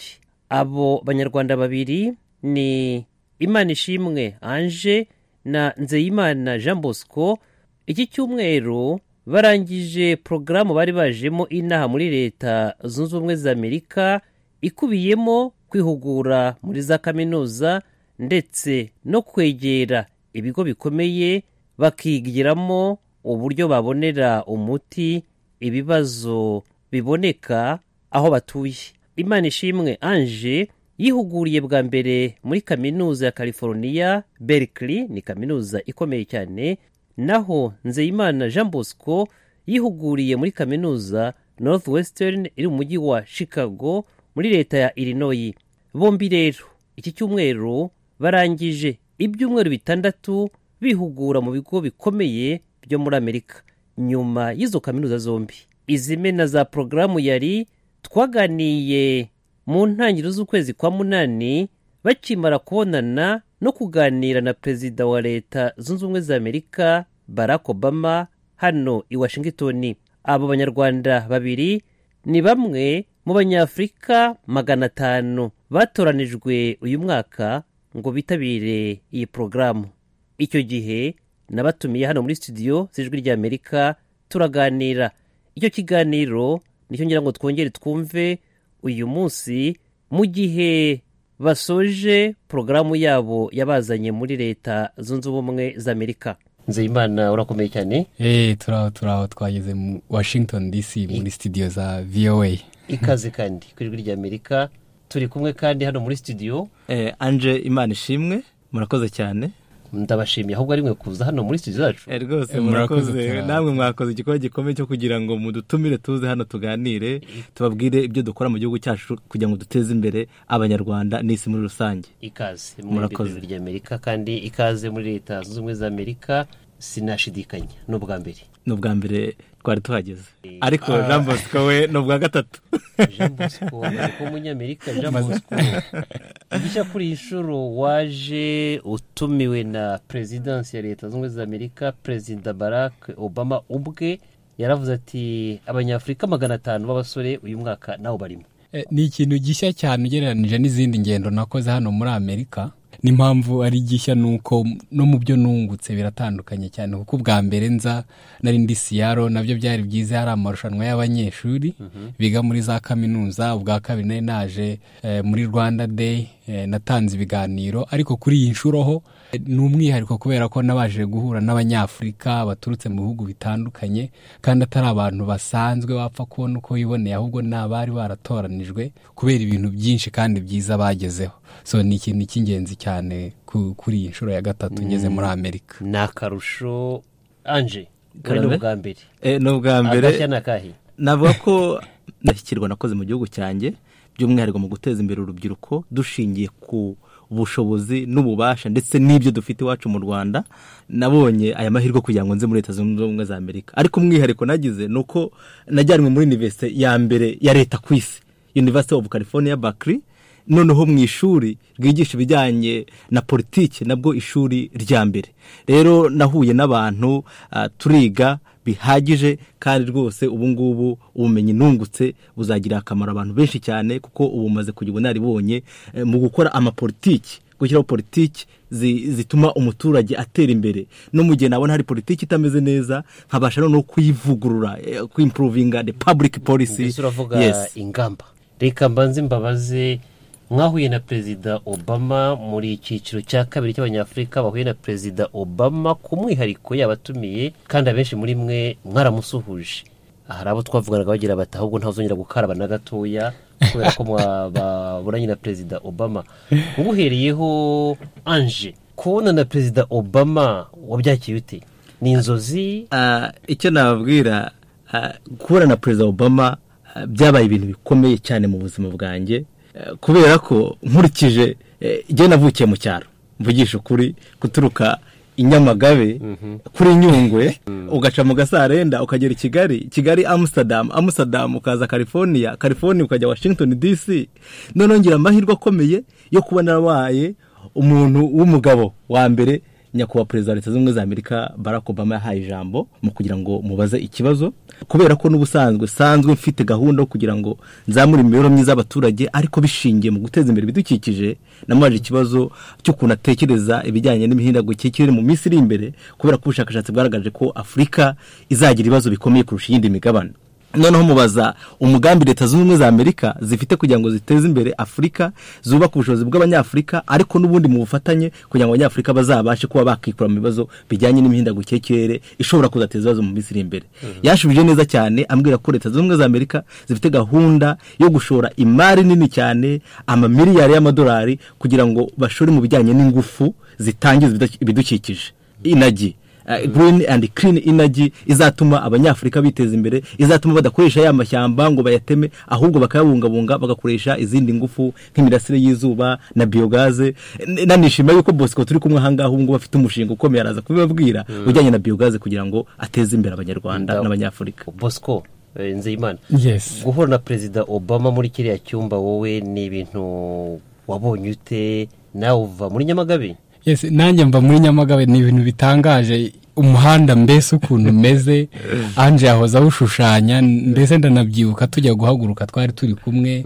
abo banyarwanda babiri ni imana ishimwe anje na nzeyimana jean bosco iki cyumweru barangije porogaramu bari bajemo inaha muri leta zunze ubumwe za amerika ikubiyemo kwihugura muri za kaminuza ndetse no kwegera ibigo bikomeye bakigiramo uburyo babonera umuti ibibazo biboneka aho batuye imana ishimwe anje yihuguriye bwa mbere muri kaminuza ya california berkeley ni kaminuza ikomeye cyane naho nzeyimana jean bosco yihuguriye muri kaminuza northwestern iri mu mujyi wa chicago muri leta ya illinois bombi rero iki cyumweru barangije ibyumweru bitandatu bihugura mu bigo bikomeye byo muri amerika nyuma y'izo kaminuza zombi izimena za porogaramu yari twaganiye mu ntangiriro z'ukwezi kwa munani bakimara kubonana no kuganira na perezida wa leta zunze ubumwe za amerika barack obama hano i washington abo banyarwanda babiri ni bamwe mu banyafurika magana atanu batoranijwe uyu mwaka ngo bitabire iyi porogaramu icyo gihe nabatumiye hano muri studio z'ijwi ry'amerika turaganira icyo kiganiro nicyo ngira ngo twongere twumve uyu munsi mu gihe basoje porogaramu yabo yabazanye muri leta zunze ubumwe za amerika nzeyimana urakomeye cyane eee turaho turaho twageze mu washington dc muri studio za voa ikaze kandi ku ijwi rya amerika turi kumwe kandi hano muri studio eee anje imana ishimwe murakoze cyane ndabashimiye ahubwo ari mwe kuza hano muri studio zacu rwose murakoze namwe mwakoze igikorwa gikomeye cyo kugira ngo mudutumire tuze hano tuganire tubabwire ibyo dukora mu gihugu cyacu kugira ngo duteze imbere abanyarwanda n'isi muri rusange ikaze murakoze rya amerika kandi ikaze muri leta zunze ubumwe za amerika sinashidikanya ni ubwa mbere ni ubwa mbere twari tuhageze ariko jean bosco we ni ubwa gatatu jean bosco amaze kuba umunyamerika jean bosco igice kuri iyi nshuro waje utumiwe na perezidansi ya leta zunze ubumwe za amerika perezida barack obama ubwe yaravuze ati abanyafurika magana atanu b'abasore uyu mwaka nawe barimo ni ikintu gishya cyane ugereranije n'izindi ngendo nakoze hano muri amerika n'impamvu ari gishya ni uko no mu byo nungutse biratandukanye cyane kuko ubwa mbere nza nari ndi siyaro nabyo byari byiza hari amarushanwa y'abanyeshuri biga muri za kaminuza ubwa kabiri nari naje muri rwanda day natanze ibiganiro ariko kuri iyi nshuro ho ni umwihariko kubera ko nabaje guhura n'abanyafurika baturutse mu bihugu bitandukanye kandi atari abantu basanzwe bapfa kubona uko biboneye ahubwo ni abari baratoranijwe kubera ibintu byinshi kandi byiza bagezeho so ni ikintu cy'ingenzi cyane kuri iyi nshuro ya gatatu ngeze muri amerika ni akarusho anje ni ubwa mbere ni ubwa mbere agashya ni akahe navuga ko ndashyikirwa nakoze mu gihugu cyanjye by'umwihariko mu guteza imbere urubyiruko dushingiye ku ubushobozi n'ububasha ndetse n'ibyo dufite iwacu mu rwanda nabonye aya mahirwe kugira ngo nze muri leta zunze ubumwe za amerika ariko umwihariko nagize ni uko najyanwe muri univerisite ya mbere ya leta ku isi univerisite ofu california bakiri noneho mu ishuri ryigisha ibijyanye na politiki nabwo ishuri rya mbere rero nahuye n'abantu turiga bihagije kandi rwose ubu ngubu ubumenyi nungutse buzagirira akamaro abantu benshi cyane kuko ubu umaze kugira ubunararibonye mu gukora amapolitiki gushyiraho politiki zituma umuturage atera imbere no mu gihe nabona hari politiki itameze neza nkabasha noneho kuyivugurura kwimpuruvinga de public polisi uravuga ingamba reka mbanze mbabaze mwahuye na perezida obama muri icyiciro cya kabiri cy'abanyafurika bahuye na perezida obama ku mwihariko yabatumiye kandi abenshi muri mwe mwaramusuhuje hari abo twavugaga bagira bati ahubwo ntazongera gukaraba na gatoya kubera ko baburanye na perezida obama ubu uhereyeho anje kubona na perezida obama wabyakiye ute ni inzozi icyo nababwira kubona na perezida obama ah, byabaye ibintu bikomeye cyane mu buzima bwanjye Eh, kubera ko nkurikije eh, jye navukiye mu cyaro mvugisha ukuri guturuka inyamagabe kuri nyungwe ugaca mu gasarenda ukagera i kigali kigali amsterdam amsterdam ukaza california california ukajya washington dc noneho ngira amahirwe akomeye yo kuba narabaye umuntu w'umugabo wa mbere nyakubahwa perezida wa leta zunze ubumwe za amerika barack obama yahaye ijambo mu kugira ngo mubaze ikibazo kubera ko n'ubusanzwe sanzwe mfite gahunda yo kugira ngo nzamure imibereho myiza y'abaturage ariko bishingiye mu guteza imbere ibidukikije namubaje ikibazo cy'ukuntu atekereza ibijyanye n'imihindagurikire y'ikirere mu minsi iri imbere kubera ko ubushakashatsi bwagaragaje ko afurika izagira ibibazo bikomeye kurusha iyindi migabane noneho mubaza umugambi leta zunze ubumwe za amerika zifite kugira ngo ziteze imbere afurika zubaka ubushobozi bw'abanyafurika ariko n'ubundi mu bufatanye kugira ngo abanyafurika bazabashe kuba bakikura mu bibazo bijyanye n'imihindagurikire y'ikirere ishobora kuzateza ibibazo mu minsi iri imbere yashubije neza cyane ambwira ko leta zunze ubumwe za amerika zifite gahunda yo gushora imari nini cyane amamiliyari y'amadolari kugira ngo bashore mu bijyanye n'ingufu zitangiza ibidu- ibidukikije inagi Uh, green and clean energy izatuma abanyafurika biteza imbere izatuma badakoresha ya mashyamba ngo bayateme ahubwo bakayabungabunga bagakoresha izindi ngufu nk'imirasire y'izuba na biogaze N- nanishimira yuko bosco turi kumwe ahangaha ubu ngubu afite umushinga ukomeye araza kubibabwira ujyanye na biogaze kugira ngo ateze imbere abanyarwanda Ndaw- n'abanyafurika bosco eh, nzeyimana Yes. guhura na perezida obama muri kiriya cyumba wowe ni ibintu wabonye ute nawe uva muri nyamagabe Yes, nanjye mva muri nyamagabe ni ibintu bitangaje umuhanda mbese ukuntu umeze anje yahoze awushushanya mbese ndanabyibuka tujya guhaguruka twari turi kumwe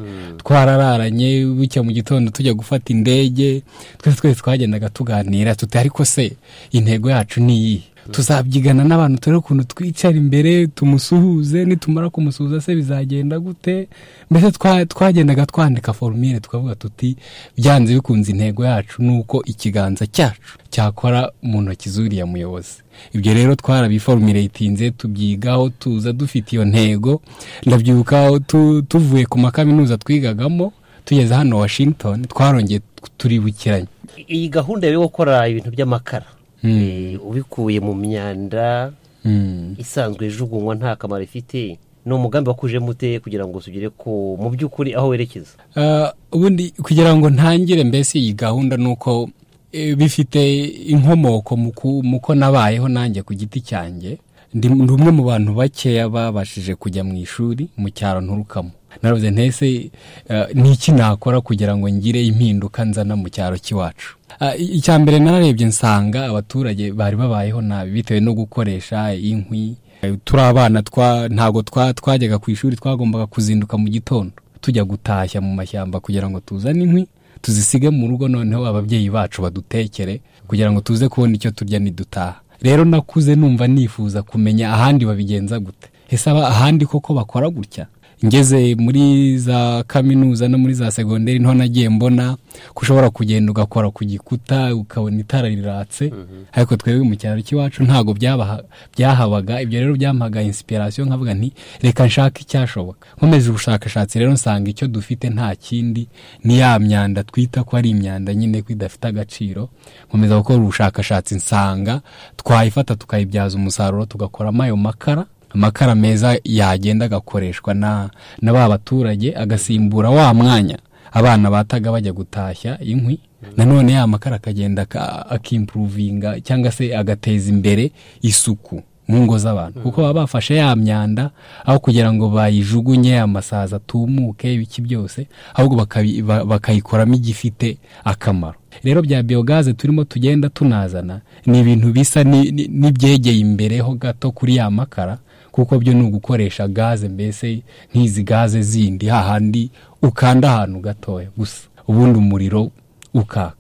twarararanye bucya mu gitondo tujya gufata indege twese twese twagendaga tuganira tuti ariko se intego yacu ni iyi tuzabyigana n'abantu turebe ukuntu twicara imbere tumusuhuze nitumara kumusuhuza se bizagenda gute mbese twa- twagendaga twandika forumire tukavuga tuti byanze bikunze intego yacu ni uko ikiganza cyacu cyakora mu ntoki z'uriya muyobozi ibyo rero twarabiforumiretinze tubyigaho tuza dufite iyo ntego ndabyibuka aho tu- tuvuye ku makaminuza twigagamo tugeze hano washington twarongeye turibukiranye iyi gahunda yo gukora ibintu by'amakara Eh, ubikuye mu myanda Mm. isanzwe ijugunywa nta kamaro ifite ni umugambi wakujemo ute kugira ngo tugere ku mu by'ukuri aho werekeza Ah, ubundi kugira ngo ntangire mbese iyi gahunda ni uko eh, bifite inkomoko mu ku- mu ko nabayeho nanjye ku giti cyanjye ndi ndi umwe mu bantu bakeya babashije kujya mu ishuri mu cyaro nturukamo naravuze ntese eh, niki nakora kugira ngo ngire impinduka nzana mu cyaro cy'iwacu Ah, i- icya mbere nararebye nsanga abaturage bari babayeho nabi bitewe no gukoresha inkwi Eh, turi abana twa ntabwo twa- twajyaga ku ishuri twagombaga kuzinduka mu gitondo tujya gutashya mu mashyamba kugira ngo tuzane inkwi tuzisige mu rugo noneho ababyeyi bacu badutekere kugira ngo tuze kubona icyo turya nidutaha rero nakuze numva nifuza kumenya ahandi babigenza gute ese aba- ahandi koko bakora gutya ngeze muri za kaminuza no muri za segonderi niho nagiye mbona ko ushobora kugenda ugakora ku gikuta ukabona itara riratse ariko twebwe mu cyaro cy'iwacu ntabwo byabaha- byahabaga ibyo rero byampaga inspiration nkavuga nti reka nshake icyashoboka nkomeje ubushakashatsi rero nsanga icyo dufite nta kindi ni ya myanda twita ko ari imyanda nyine ko idafite agaciro nkomeza gukora ubushakashatsi nsanga twayifata tukayibyaza umusaruro tugakoramo ayo makara amakara meza yagenda agakoreshwa na, na ba baturage agasimbura wa mwanya abana bataga bajya gutashya inkwi nanone ya makara akagenda aka- akimpuruvinga cyangwa se agateza imbere isuku mu ngo z'abantu kuko baba bafashe ya myanda aho kugira ngo bayijugunye amasazi atumuke ibiki byose ahubwo bakabi- ba- bakayikoramo igifite akamaro rero bya biyogaze turimo tugenda tunazana ni ibintu bisa ni- ni- n'ibyegeye imbereho gato kuri ya makara kuko byo ni ugukoresha gaze mbese nk'izi gaze zindi hahandi ukanda ahantu gatoya gusa ubundi umuriro ukaka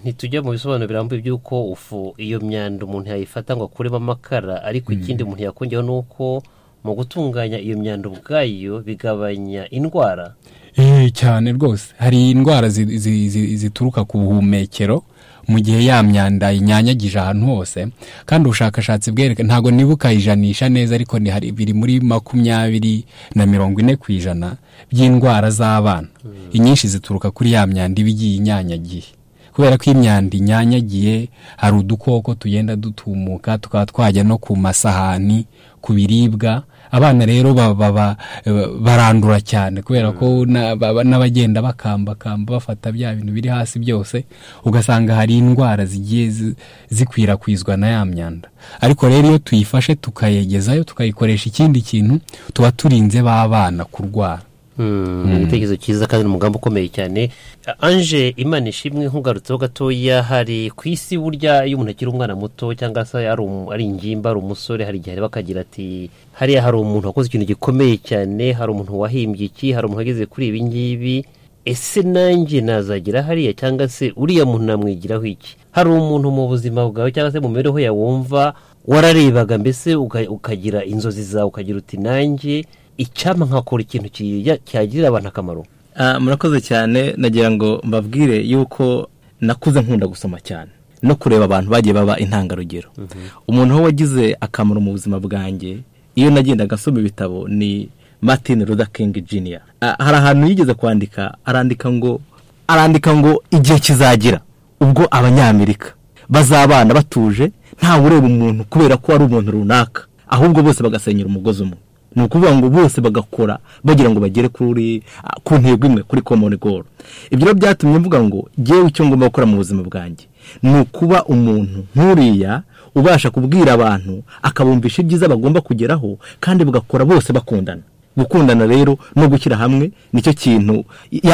ntitujya mu bisobanuro birambuye by'uko ufu iyo myanda umuntu yayifata ngo akuremo amakara ariko ikindi umuntu yakongeraho ni uko mu gutunganya iyo myanda ubwayo bigabanya indwara Eh, cyane rwose hari indwara zi- zi- zi- zituruka ku buhumekero mu gihe ya myanda inyanyagije ahantu hose kandi ubushakashatsi bwereka ntabwo nibuka ijanisha neza ariko ni hari biri muri makumyabiri na mirongo ine ku ijana by'indwara z'abana inyinshi zituruka kuri ya myanda iba igiye inyanyagiye kubera ko imyanda inyanyagiye hari udukoko tugenda dutumuka tukaba twajya no ku masahani ku biribwa abana rero ba- ba- ba- barandura cyane kubera ko na- ba- n'abagenda bakambakamba bafata bya bintu biri hasi byose ugasanga hari indwara zigiye zi- zikwirakwizwa na ya myanda ariko rero iyo tuyifashe tukayegezayo tukayikoresha ikindi kintu tuba turinze ba bana kurwara ni igitekerezo cyiza kandi ni umugambi ukomeye cyane anje imana ishimwe nk'ugarutseho gatoya hari ku isi burya iyo umuntu akiri umwana muto cyangwa se ari um- ari ingimba ari umusore hari igihe areba akagira ati hariya hari umuntu wakoze ikintu gikomeye cyane hari umuntu wahimbye iki hari umuntu wageze kuri ibi ngibi ese nanjye nazagira hariya cyangwa se uriya muntu namwigiraho iki hari umuntu mu buzima bwawe cyangwa se mu mibereho yawe wumva wararebaga mbese uka- ukagira inzozi zawe ukagira uti nanjye icyampa nkakora ikintu kijya- cyagirira abantu akamaro Ah, murakoze cyane nagira ngo mbabwire yuko nakuze nkunda gusoma cyane no kureba abantu bagiye baba intangarugero umuntu aho wagize akamaro mu buzima bwanjye iyo nagendaga asoma ibitabo ni martin luther king jr Ah, hari ahantu yigeze kwandika arandika ngo arandika ngo igihe kizagira ubwo abanyamerika bazabana batuje ntawe ureba umuntu kubera ko ari umuntu runaka ahubwo bose bagasenyera umugozi umwe ni ukuvuga ngo bose bagakora bagira ngo bagere kuri ah, ku ntego imwe kuri common goal ibyo rero byatumye mvuga ngo ngewe icyo ngomba gukora mu buzima bwanjye ni ukuba umuntu nk'uriya ubasha kubwira abantu akabumvisha ibyiza bagomba kugeraho kandi bagakora bose bakundana gukundana rero no gushyira hamwe nicyo kintu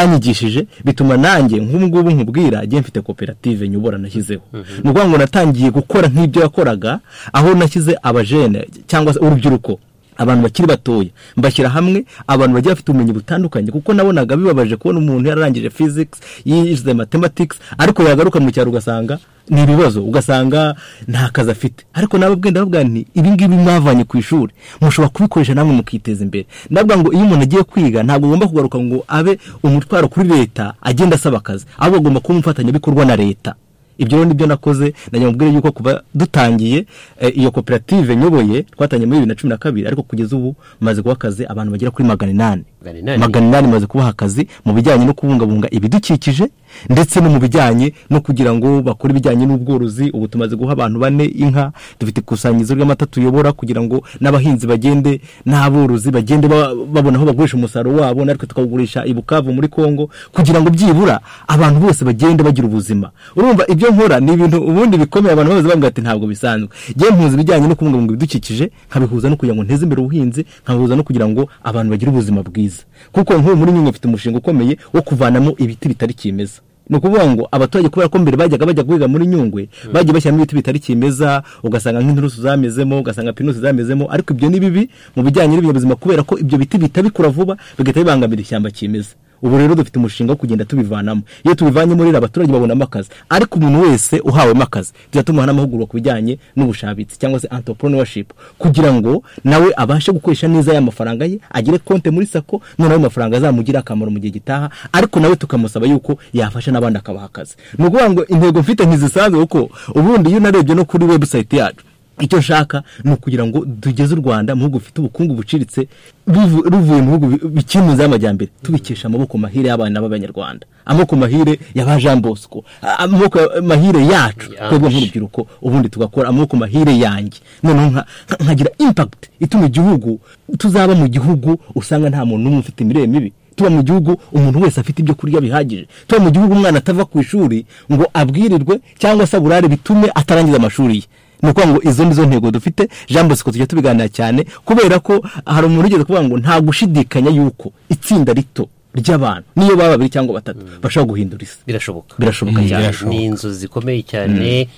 yanyigishije bituma nanjye nk'ubungubu nkubwira njye mfite koperative nyobora nashyizeho ni ukuvuga ngo natangiye gukora nk'ibyo yakoraga aho nashyize abajene cyangwa se urubyiruko abantu bakiri batoya mbashyira hamwe abantu bagiye bafite ubumenyi butandukanye kuko nabonaga bibabaje kubona umuntu yararangije physics yize mathematics ariko yagaruka mu cyaro ugasanga ni ibibazo ugasanga nta kazi afite ariko nawe bwenda bavuga nti ibi ngibi mwavanye ku ishuri mushobora kubikoresha namwe mukiteza imbere ndavuga ngo iyo umuntu agiye kwiga ntabwo agomba kugaruka ngo abe umutwaro kuri leta agenda asaba akazi ahubwo agomba kuba umufatanyabikorwa na leta ibyo rero nibyo nakoze nagira mubwire yuko kuva dutangiye eh, iyo koperative nyoboye twatangiye muri bibiri na cumi na kabiri ariko kugeza ubu maze guha akazi abantu bagera kuri magana inani Magana inani? magana inani maze kubaha akazi mu bijyanye no kubungabunga ibidukikije ndetse no mu bijyanye no kugira ngo bakore ibijyanye n'ubworozi ubu tumaze guha abantu bane inka dufite ikusanyirizo ry'amata tuyobora kugira ngo n'abahinzi bagende n'aborozi bagende ba- babona aho bagurisha umusaruro wabo natwe tukawugurisha i bukavu muri kongo kugira ngo byibura abantu bose bagende bagira ubuzima urumva ibyo nkora ni ibintu ubundi bikomeye abantu babaza bavuga ati ntabwo bisanzwe ngewe mpuza ibijyanye no kubungabunga ibidukikije nkabihuza no kugira ngo nteze imbere ubuhinzi nkabihuza no kugira ngo abantu bagire ubuzima bwiza kuko nk'ubu muri nyungwe mfite umushinga ukomeye wo kuvanamo ibiti bitari kimeza ni ukuvuga ngo abaturage kubera ko mbere bajyaga bajya guhiga muri nyungwe bagiye bashyiramo ibiti bitari kimeza ugasanga nk'inturusu zamezemo ugasanga pinusi zamezemo ariko ibyo ni bibi mu bijyanye n'ibinyabuzima kubera ko ibyo biti bihita bikura vuba bigahita bibangamira ishyamba kimeza ubu rero dufite umushinga wo kugenda tubivanamo iyo tubivanyemo rero abaturage babonamo akazi ariko umuntu wese uhawemo akazi tujya tumuha n'amahugurwa ku bijyanye n'ubushabitsi cyangwa se entrepreneurship kugira ngo nawe abashe gukoresha neza ya mafaranga ye agire konte muri sako noneho ayo mafaranga azamugire akamaro mu gihe gitaha ariko nawe tukamusaba yuko yafasha n'abandi akabaha akazi ni ukuvuga ngo intego mfite ntizisanzwe kuko ubundi iyo narebye no kuri website yacu icyo nshaka ni ukugira ngo tugeze u rwanda mu bihugu bifite ubukungu buciriritse ruvu- ruvuye mu bihugu bi- bikiri mu nzira y'amajyambere tubikesha amaboko mahire y'abana b'abanyarwanda amaboko mahire ya ba jean bosco a- amaboko ya- mahire yacu twebwe nk'urubyiruko ubundi tugakora amaboko mahire yanjye noneho nka- nka- nkagira impact ituma igihugu tuzaba mu gihugu usanga nta muntu n'umwe ufite imirire mibi tuba mu gihugu umuntu wese afite ibyo kurya bihagije tuba mu gihugu umwana atava ku ishuri ngo abwirirwe cyangwa se aburare bitume atarangiza amashuri ye ni ukuvuga ngo izo ni zo ntego dufite jean bosco tujya tubiganira cyane kubera ko hari umuntu ugeze kuvuga ngo nta gushidikanya yuko itsinda rito ry'abantu niyo baba babiri cyangwa batatu bashobora guhindura isi birashoboka birashoboka Mm, cyane birashoboka. ni inzu zikomeye cyane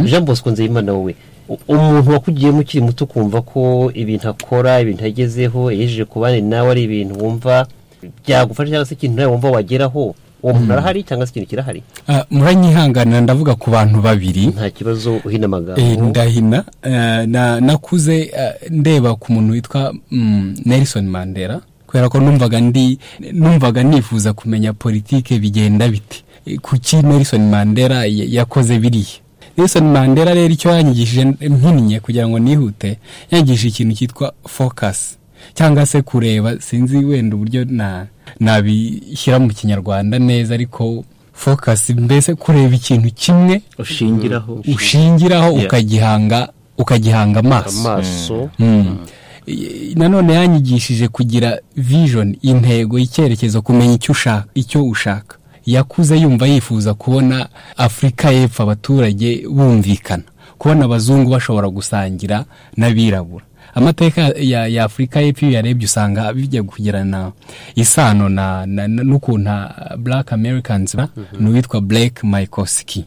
jean bosco nzeyimana wowe u- umuntu wakugiyemo ukiri muto ukumva ko ibintu akora ibintu agezeho yejeje ku bandi nawe ari ibintu wumva byagufasha cyangwa se ikintu nawe wumva wageraho uwo muntu Mm. arahari cyangwa se ikintu kirahari Ah, muranyihanganira ndavuga ku bantu babiri nta kibazo uhina amagambo Eh, ndahina Eh, na- nakuze eh, ndeba ku muntu witwa mm, nelson mandela kubera kubera ko numvaga ndi numvaga nifuza kumenya politike bigenda bite kuki Nelson Mandela y- yakoze biriya Nelson Mandela rero icyo yanyigishije mpinnye kugira ngo nihute yanyigishije ikintu cyitwa focus cyangwa se kureba sinzi wenda uburyo na nabishyira mu kinyarwanda neza ariko focus mbese kureba ikintu kimwe ushingiraho ushingiraho Yeah. ukagihanga ukagihanga amaso Amaso. Mm. I- nanone yanyigishije kugira vision intego icyerekezo kumenya icyo ushaka icyo ushaka yakuze yumva yifuza kubona afurika y'epfo abaturage bumvikana kubona abazungu bashobora gusangira n'abirabura amateka ya, ya afurika y'epfo iyo uyarebye usanga bijya kugirana isano na, na, na, n'ukuntu ah, black americans ba n'uwitwa blake mikoski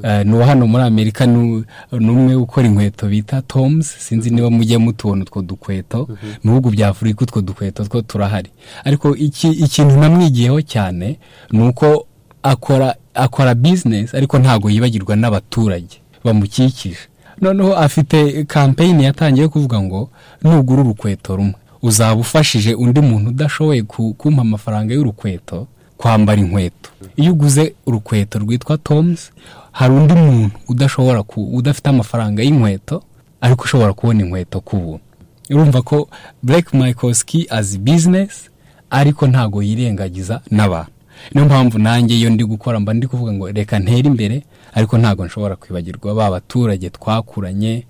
Eh, ni uwo hano muri amerika ni umwe ukora inkweto bita toms sinzi niba mujya mutubona utwo dukweto mu bihugu bya afurika utwo dukweto two turahari ariko iki- ikintu namwigiyeho cyane ni uko akora akora bizinesi ariko ntabwo yibagirwa n'abaturage bamukikije noneho afite kampeyini yatangiye kuvuga ngo nugura urukweto rumwe uzaba ufashije undi muntu udashoboye ku- kumpa amafaranga y'urukweto kwambara inkweto iyo uguze urukweto rwitwa toms hari undi muntu udashobora ku udafite amafaranga y'inkweto ariko ushobora kubona inkweto ku buntu urumva ko Blake mikoski azi bizinesi ariko ntabwo yirengagiza n'abantu niyo mpamvu nanjye iyo ndi gukora mba ndi kuvuga ngo reka ntere imbere ariko ntabwo nshobora kwibagirwa ba baturage twakuranye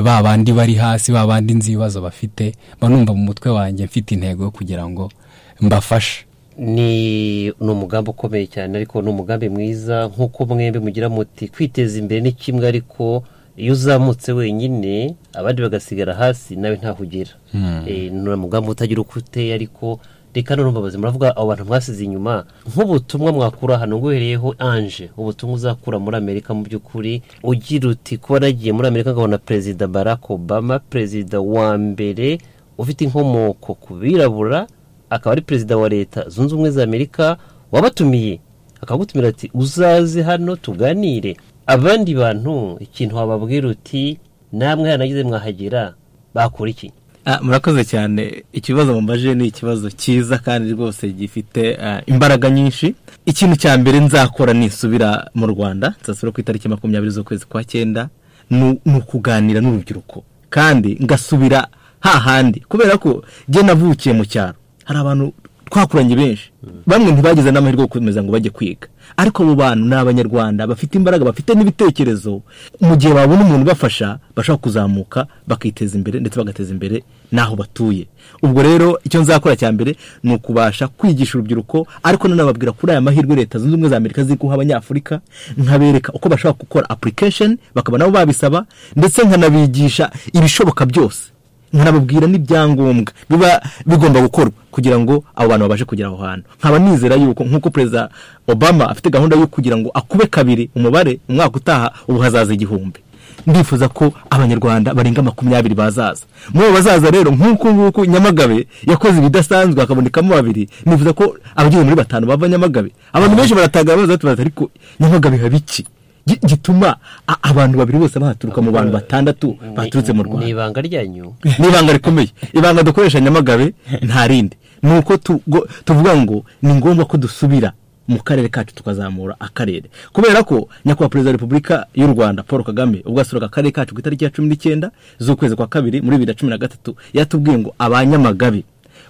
ba bandi bari hasi ba bandi nzi ibibazo bafite mba numva mu mutwe wanjye mfite intego yo kugira ngo mbafashe ni ni umugambi ukomeye cyane ariko ni umugambi mwiza nk'uko mwembi mugira muti kwiteza imbere ni kimwe ariko iyo uzamutse wenyine abandi bagasigara hasi nawe ntaho ugera Hmm. Eh, ni umugambi utagira uko uteye ariko reka none mbabazi muravuga abo bantu mwasize inyuma nk'ubutumwa mwakura hano nguhereyeho anje ubutumwa uzakura muri amerika mu by'ukuri ugira uti kuba nagiye muri amerika nkabona perezida barack obama perezida wa mbere ufite inkomoko ku birabura akaba ari perezida wa leta zunze ubumwe za amerika wabatumiye akagutumira ati uzaze hano tuganire abandi bantu ikintu wababwira uti namwe hanagize mwahagera bakora iki Ah, murakoze cyane ikibazo mumbaje ni ikibazo cyiza kandi rwose gifite ah, imbaraga nyinshi ikintu cya mbere nzakora nisubira mu rwanda nzasubira ku itariki makumyabiri z'ukwezi kwa cyenda ni ni ukuganira n'urubyiruko kandi ngasubira hahandi kubera ko jye navukiye mu cyaro hari abantu twakuranye benshi bamwe ntibagize n'amahirwe yo gukomeza ngo bajye kwiga ariko abo bantu ni abanyarwanda bafite imbaraga bafite n'ibitekerezo mu gihe babona umuntu ubafasha bashobora kuzamuka bakiteza imbere ndetse bagateza imbere n'aho batuye ubwo rero icyo nzakora cya mbere ni ukubasha kwigisha urubyiruko ariko nanababwira kuri aya mahirwe leta zunze ubumwe za amerika ziri guha abanyafurika nkabereka uko bashobora gukora application bakaba nabo babisaba ndetse nkanabigisha ibishoboka byose nkanababwira n'ibyangombwa biba bigomba gukorwa kugira ngo abo bantu babashe kugera aho hantu nkaba nizera yuko nk'uko perezida obama afite gahunda yo kugira ngo akube kabiri umubare umwaka utaha ubu hazaza igihumbi ndifuza ko abanyarwanda barenga makumyabiri bazaza muri abo bazaza rero nk'uko nguko nyamagabe yakoze ibidasanzwe hakabonekamo babiri nifuza ko abageze muri batanu bava nyamagabe abantu benshi baratagara baza batubaza ariko nyamagabe haba iki Gi- gituma a- abantu babiri bose bahaturuka mu bantu batandatu baturutse mu rwanda ni ibanga ryanyu ni ibanga rikomeye ibanga dukoresha nyamagabe nta rindi ni uko tugo- tuvuga ngo ni ngombwa ko dusubira mu karere kacu tukazamura akarere kubera ko nyakubahwa perezida wa repubulika y'u rwanda paul kagame ubwo yasuraga akarere kacu ku itariki ya cumi n'icyenda z'ukwezi kwa kabiri muri bibiri na cumi na gatatu yatubwiye ngo abanyamagabe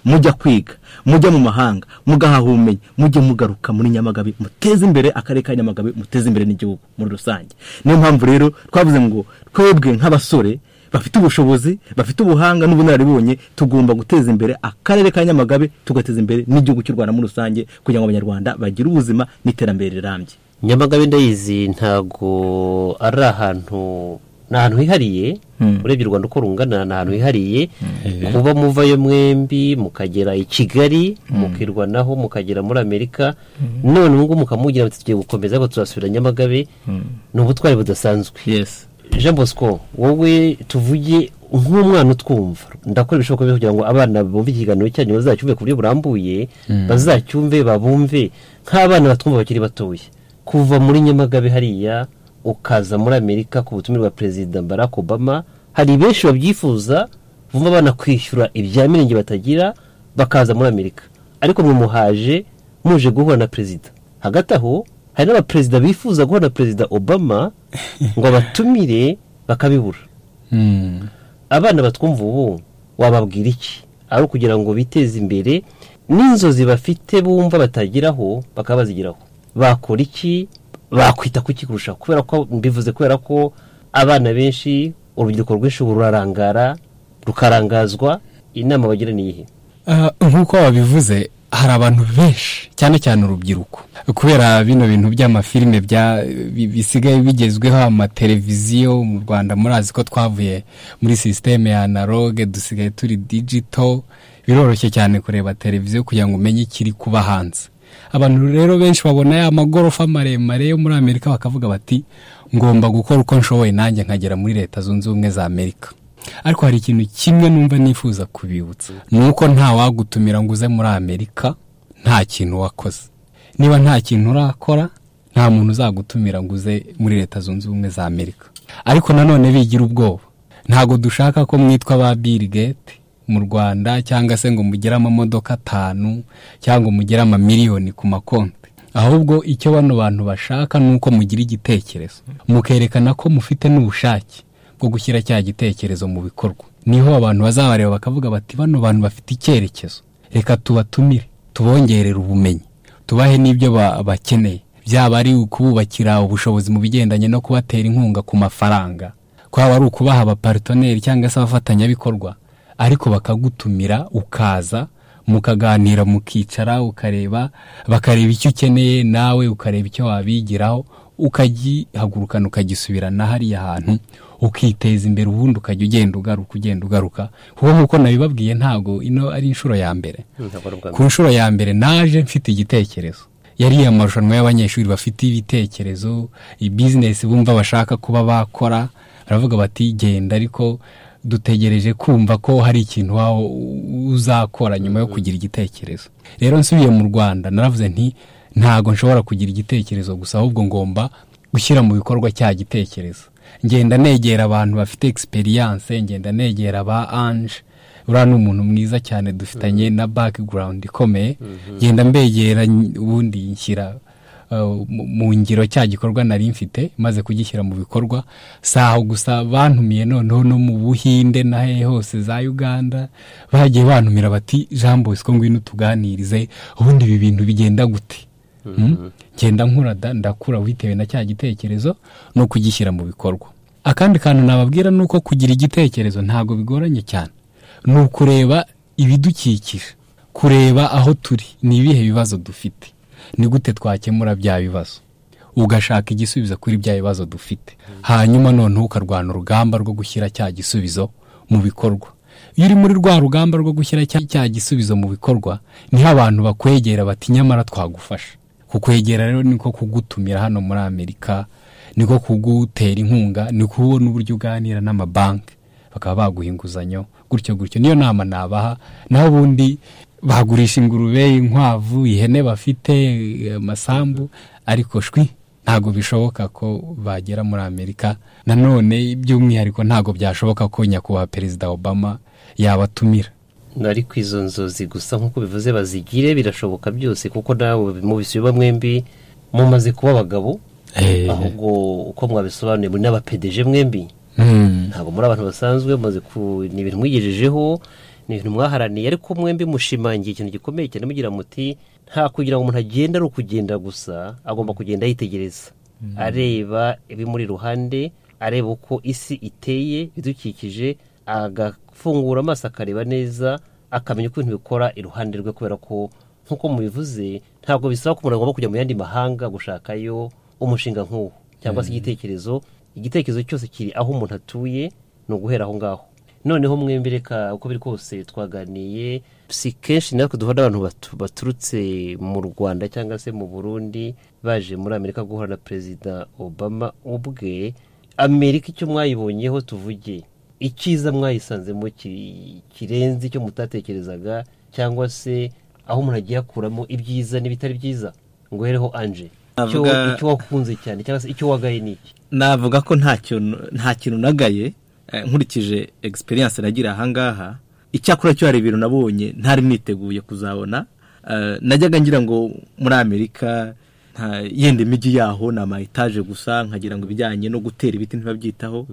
mujya kwiga mujya mu mahanga mugahaha ubumenyi mujye mugaruka muri nyamagabe muteze imbere akarere ka nyamagabe muteze imbere n'igihugu muri rusange niyo mpamvu rero twavuze ngo twebwe nk'abasore bafite ubushobozi bafite ubuhanga n'ubunararibonye tugomba guteza imbere akarere ka nyamagabe tugateza imbere n'igihugu cy'u rwanda muri rusange kugira ngo abanyarwanda bagire ubuzima n'iterambere rirambye nyamagabe ndayizi ntago ari ahantu ni ahantu hihariye urebye u rwanda uko rungana ni ahantu hihariye kuba muvayo mwembi mukagera i kigali mukirwanaho mukagera muri amerika none ubungubu mukamugira muti tugiye gukomeza ariko tuzasubira nyamagabe ni ubutwari budasanzwe jean bosco wowe tuvuge nk'umwana utwumva ndakora ibishoboka byose kugira ngo abana bumve ikiganiro cyanyu bazacyumve ku buryo burambuye Mm. bazacyumve babumve nk'abana batwumva bakiri batoya kuva muri nyamagabe hariya ukaza muri amerika ku butumire bwa perezida barack obama hari benshi babyifuza bumva banakwishyura ibya mirenge batagira bakaza muri amerika ariko mwe muhaje muje guhura na perezida hagati aho hari n'abaperezida bifuza guhura na perezida obama ngo abatumire bakabibura abana batwumva ubu wababwira iki ari ukugira ngo biteze imbere n'inzozi bafite bumva batageraho bakaba bazigeraho bakora iki bakwita ku iki kurushaho kubera ko mbivuze kubera ko abana benshi urubyiruko rwinshi ubu rurarangara rukarangazwa inama bagira ni iyihe Ah, nk'uko babivuze hari abantu benshi cyane cyane urubyiruko kubera bino bintu by'amafilime bya- bi- bisigaye bigezweho amateleviziyo mu rwanda murazi ko twavuye muri sisiteme ya analogue dusigaye turi digito biroroshye cyane kureba televiziyo kugira ngo umenye ikiri kuba hanze abantu rero benshi babona ya magorofa maremare yo muri amerika bakavuga bati ngomba gukora uko nshoboye nanjye nkagera muri leta zunze ubumwe za amerika ariko hari ikintu kimwe numva nifuza kubibutsa ni uko nta wagutumira ngo uze muri amerika nta kintu wakoze niba nta kintu urakora nta muntu uzagutumira ngo uze muri leta zunze ubumwe za amerika ariko nanone bigira ubwoba ntabwo dushaka ko mwitwa ba bill gate mu rwanda cyangwa se ngo mugire amamodoka atanu cyangwa mugire amamiliyoni ku makonti ahubwo icyo bano bantu bashaka ni uko mugira igitekerezo mukerekana ko mufite n'ubushake bwo gushyira cya gitekerezo mu bikorwa niho abantu bazabareba bakavuga bati bano bantu bafite icyerekezo reka tubatumire tubongerere ubumenyi tubahe n'ibyo ba- bakeneye byaba ari ukububakira ubushobozi mu bigendanye no kubatera inkunga ku mafaranga kwaba ari ukubaha abaparitoneri cyangwa se abafatanyabikorwa ariko bakagutumira ukaza mukaganira mukicara ukareba bakareba icyo ukeneye nawe ukareba icyo wabigiraho ukagihagurukana ukagisubirana hariya hantu ukiteza imbere ubundi ukajya ugenda ugaruka ugenda ugaruka kuko nk'uko nabibabwiye ntabwo ino ari inshuro ya mbere ku nshuro ya mbere naje mfite igitekerezo yari amarushanwa y'abanyeshuri bafite ibitekerezo ibizinesi bumva bashaka kuba bakora baravuga bati genda ariko dutegereje kumva ko hari ikintu waba uzakora nyuma yo kugira igitekerezo rero nsubiye mu rwanda naravuze nti ntabwo nshobora kugira igitekerezo gusa ahubwo ngomba gushyira mu bikorwa cya gitekerezo ngenda negera abantu bafite egisperiyanse ngenda negera ba anje uriya ni umuntu mwiza cyane dufitanye na background ikomeye ngenda mbegera ny- ubundi nshyira uh, mu- mu ngiro cya gikorwa nari mfite maze kugishyira mu bikorwa si aho gusa bantumiye noneho no mu buhinde na hehe hose za uganda bagiye bantumira bati jean bosco ngwino tuganirize ubundi ibi bintu bigenda gute Mm. ngenda nkura da- ndakura bitewe na cya gitekerezo no kugishyira mu bikorwa akandi kantu nababwira ni uko kugira igitekerezo ntabwo bigoranye cyane ni ukureba ibidukikije kureba aho turi ni ibihe bibazo dufite ni gute twakemura bya bibazo ugashaka igisubizo kuri bya bibazo dufite hanyuma noneho ukarwana urugamba rwo gushyira cya gisubizo mu bikorwa iyo uri muri rwa rugamba rwo gushyira cya cya gisubizo mu bikorwa niho abantu bakwegera bati nyamara twagufasha kukwegera rero niko kugutumira hano muri amerika niko kugutera inkunga ni kubona uburyo uganira n'amabanki bakaba baguha inguzanyo gutyo gutyo niyo nama nabaha naho ubundi bagurisha ingurube inkwavu ihene bafite eh, amasambu ariko shwi ntabwo bishoboka ko bagera muri amerika nanone by'umwihariko ntabwo byashoboka ko nyakubahwa perezida obama yabatumira nari ku izo nzozi gusa nk'uko bivuze bazigire birashoboka byose kuko nawe mubisiba mwembi mumaze kuba abagabo ahubwo uko mwabisobanuye muri n'abapedeje mwembi ntabwo muri abantu basanzwe mumaze ku ni ibintu mwigejejeho ni ibintu mwaharaniye ariko mwembi mushimangiye ikintu gikomeye cyane mugira muti nta kugira ngo umuntu agenda ari ukugenda gusa agomba kugenda yitegereza Mm. areba ibimuri iruhande areba uko isi iteye ibidukikije agafungura amaso akareba neza akamenya uko ibintu bikora iruhande rwe kubera ko nk'uko mubivuze ntabwo bisaba ko umuntu agomba kujya mu yandi mahanga gushakayo umushinga nk'uwo cyangwa se Mm. igitekerezo igitekerezo cyose kiri aho umuntu atuye ni uguhera aho ngaho noneho mwembi reka uko biri kose twaganiye si kenshi natwe duhura n'abantu batu- baturutse mu rwanda cyangwa se mu burundi baje muri amerika guhura na perezida obama ubwe amerika icyo mwayibonyeho tuvuge icyiza mwayisanzemo ki- kirenze icyo mutatekerezaga cyangwa se aho umuntu agiye akuramo ibyiza n'ibitari byiza ngo uhereho anje Icyo- Navuga- icyo wakunze cyane cyangwa se icyo wagaye ni iki navuga ko nta kintu nta kintu nagaye eh, nkurikije egisperiyanse nagira ahangaha icyakora cyo hari ibintu nabonye ntari mwiteguye kuzabona Eh, najyaga ngira ngo muri amerika nta yenda imijyi yaho ni ama etaje gusa nkagira ngo ibijyanye no gutera ibiti ntibabyitaho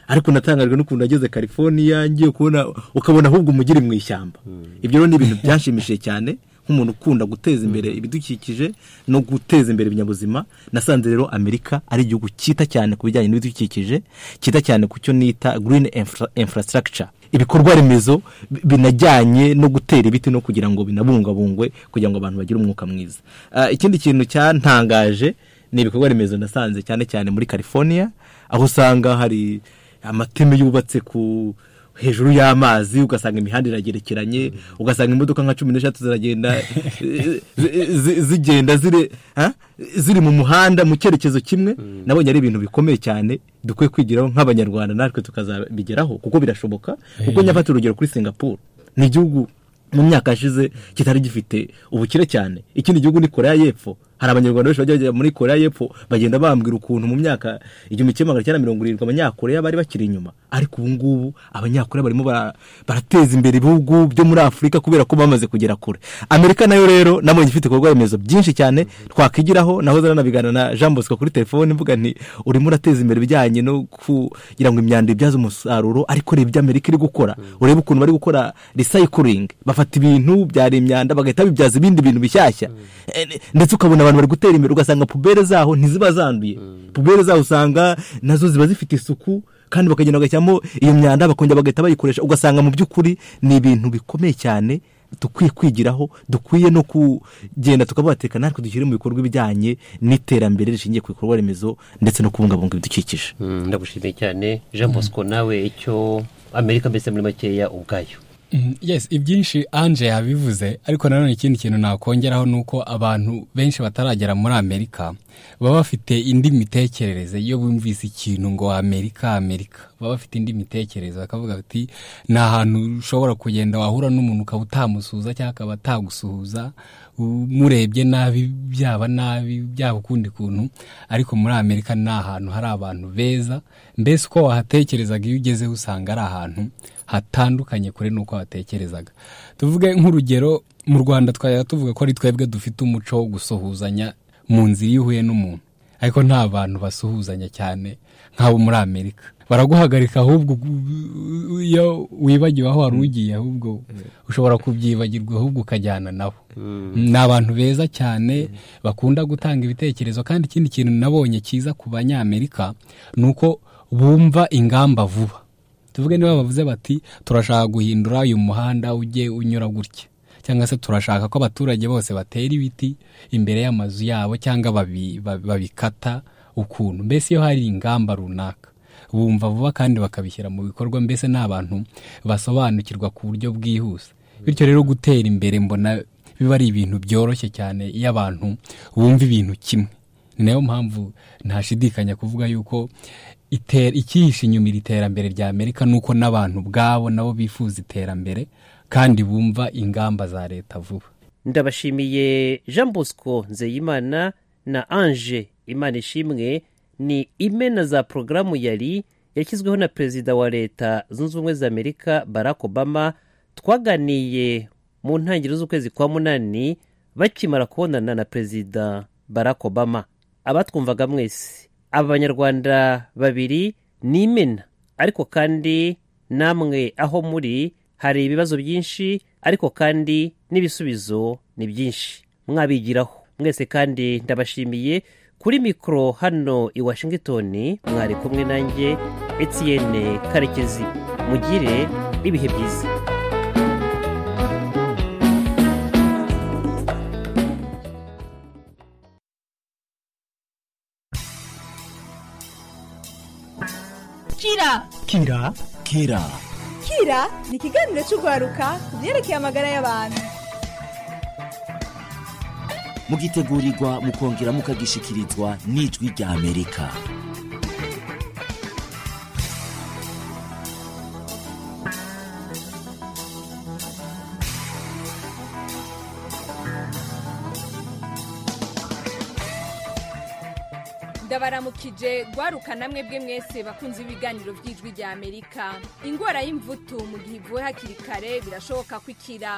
ariko natangajwe n'ukuntu nageze california ngiye kubona ukabona ahubwo umujyi uri mu ishyamba ibyo rero ni ibintu byanshimishije cyane nk'umuntu ukunda guteza imbere ibidukikije no guteza imbere ibinyabuzima nasanze rero amerika ari igihugu cyita cyane ku bijyanye n'ibidukikije cyita cyane ku cyo nita green infra- infrastructure ibikorwa remezo bi- binajyanye no gutera ibiti no kugira ngo binabungabungwe kugira ngo abantu bagire umwuka mwiza Ah, ikindi kintu cyantangaje ni ibikorwa remezo nasanze cyane cyane muri california aho usanga hari amateme yubatse ku hejuru y'amazi ugasanga imihanda iragerekeranye ugasanga imodoka nka cumi n'eshatu ziragenda zi- zi- zigenda zire- ha? ziri mu muhanda mu cyerekezo kimwe nabonye ari ibintu bikomeye cyane dukwiye kwigiraho nk'abanyarwanda natwe tukazabigeraho kuko birashoboka kuko Eh. nyafata urugero kuri singapore ni igihugu mu myaka yashize kitari gifite ubukire cyane ikindi gihugu ni korea y'epfo hari abanyarwanda benshi bajya muri korea y'epfo bagenda bambwira ukuntu mu myaka igihumbi kimwe magana cyenda mirongo irindwi abanyakorea bari bakiri inyuma ariko ubu ngubu abanyakorea barimo bara- barateza imbere ibihugu byo muri afurika kubera ko bamaze kugera kure amerika nayo rero nabonye ifite ibikorwa remezo byinshi cyane twakwigiraho nahoze nanabigana na jean bosco kuri telefone mvuga nti urimo urateza imbere ibijyanye no kugira ngo imyanda ibyaze umusaruro ariko reba ibyo amerika iri gukora urebe ukuntu bari gukora recycling bafata ibintu byari imyanda bagahita bibyaza ibindi bintu bishyashya Eh, ne- ndetse ukabona abantu bari gutera imbere ugasanga pubere zaho ntiziba zanduye pubere zaho usanga nazo ziba zifite isuku kandi bakagenda bagashyiramo iyo myanda bakongera bagahita bayikoresha ugasanga mu by'ukuri ni ibintu bikomeye cyane dukwiye kwigiraho dukwiye no kugenda tukabateka natwe dushyire mu bikorwa ibijyanye n'iterambere rishingiye ku bikorwa remezo ndetse no kubungabunga ibidukikije ndagushimiye cyane jean bosco nawe icyo amerika mbese muri makeya ubwayo Mm, yes ibyinshi anje yabivuze ariko nanone ikindi kintu nakongeraho ni uko abantu benshi bataragera muri amerika baba bafite indi mitekerereze iyo bumvise ikintu ngo amerika amerika baba bafite indi mitekerereze bakavuga bati ni ahantu ushobora kugenda wahura n'umuntu ukaba utamusuhuza cyangwa akaba atagusuhuza u- murebye nabi byaba nabi byaba ukundi kuntu ariko muri amerika ni ahantu hari abantu beza mbese uko wahatekerezaga iyo ugezeho usanga ari ahantu hatandukanye kure n'uko watekerezaga tuvuge nk'urugero mu rwanda twajya tuvuga ko ari twebwe dufite umuco wo gusuhuzanya mu nzira iyo uhuye n'umuntu ariko nta bantu basuhuzanya cyane nk'abo muri amerika baraguhagarika ahubwo gu- u- iyo wibagiwe aho wari ugiye ahubwo ushobora kubyibagirwa ahubwo ukajyana nabo ni abantu beza cyane bakunda gutanga ibitekerezo kandi ikindi kintu nabonye cyiza ku banyamerika ni uko bumva ingamba vuba tuvuge niba bavuze bati turashaka guhindura uyu muhanda ujye unyura gutya cyangwa se turashaka ko abaturage bose batera ibiti imbere y'amazu yabo cyangwa babi- babi- babikata ukuntu mbese iyo hari ingamba runaka bumva vuba kandi bakabishyira mu bikorwa mbese ni abantu basobanukirwa ku buryo bwihuse bityo rero gutera imbere mbona biba ari ibintu byoroshye cyane iyo abantu bumva ibintu kimwe ni nayo mpamvu ntashidikanya kuvuga yuko iter- ikihishe inyuma iri terambere rya amerika ni uko n'abantu ubwabo nabo bifuza iterambere kandi bumva ingamba za leta vuba ndabashimiye jean bosco nzeyimana na ange imana ishimwe ni imena za porogaramu yari yashyizweho na perezida wa leta zunze ubumwe za amerika barack obama twaganiye mu ntangiriro z'ukwezi kwa munani bakimara kubonana na perezida barack obama abatwumvaga mwese aba banyarwanda babiri ni imena ariko kandi namwe aho muri hari ibibazo byinshi ariko kandi n'ibisubizo ni byinshi mwabigiraho mwese kandi ndabashimiye kuri mikoro hano i washington mwari kumwe nanjye etienne karekezi mugire ibihe byiza Kira kira kira Kira ni ikiganiro cy'urwaruka ku byerekeye amagara y'abantu mugitegurirwa mukongera mukagishyikirizwa n'ijwi rya amerika ndabaramukije rwaruka namwe bwe mwese bakunze ibiganiro by'ijwi ry'amerika indwara y'imvutu mu gihe ivuwe hakiri kare birashoboka ko ikira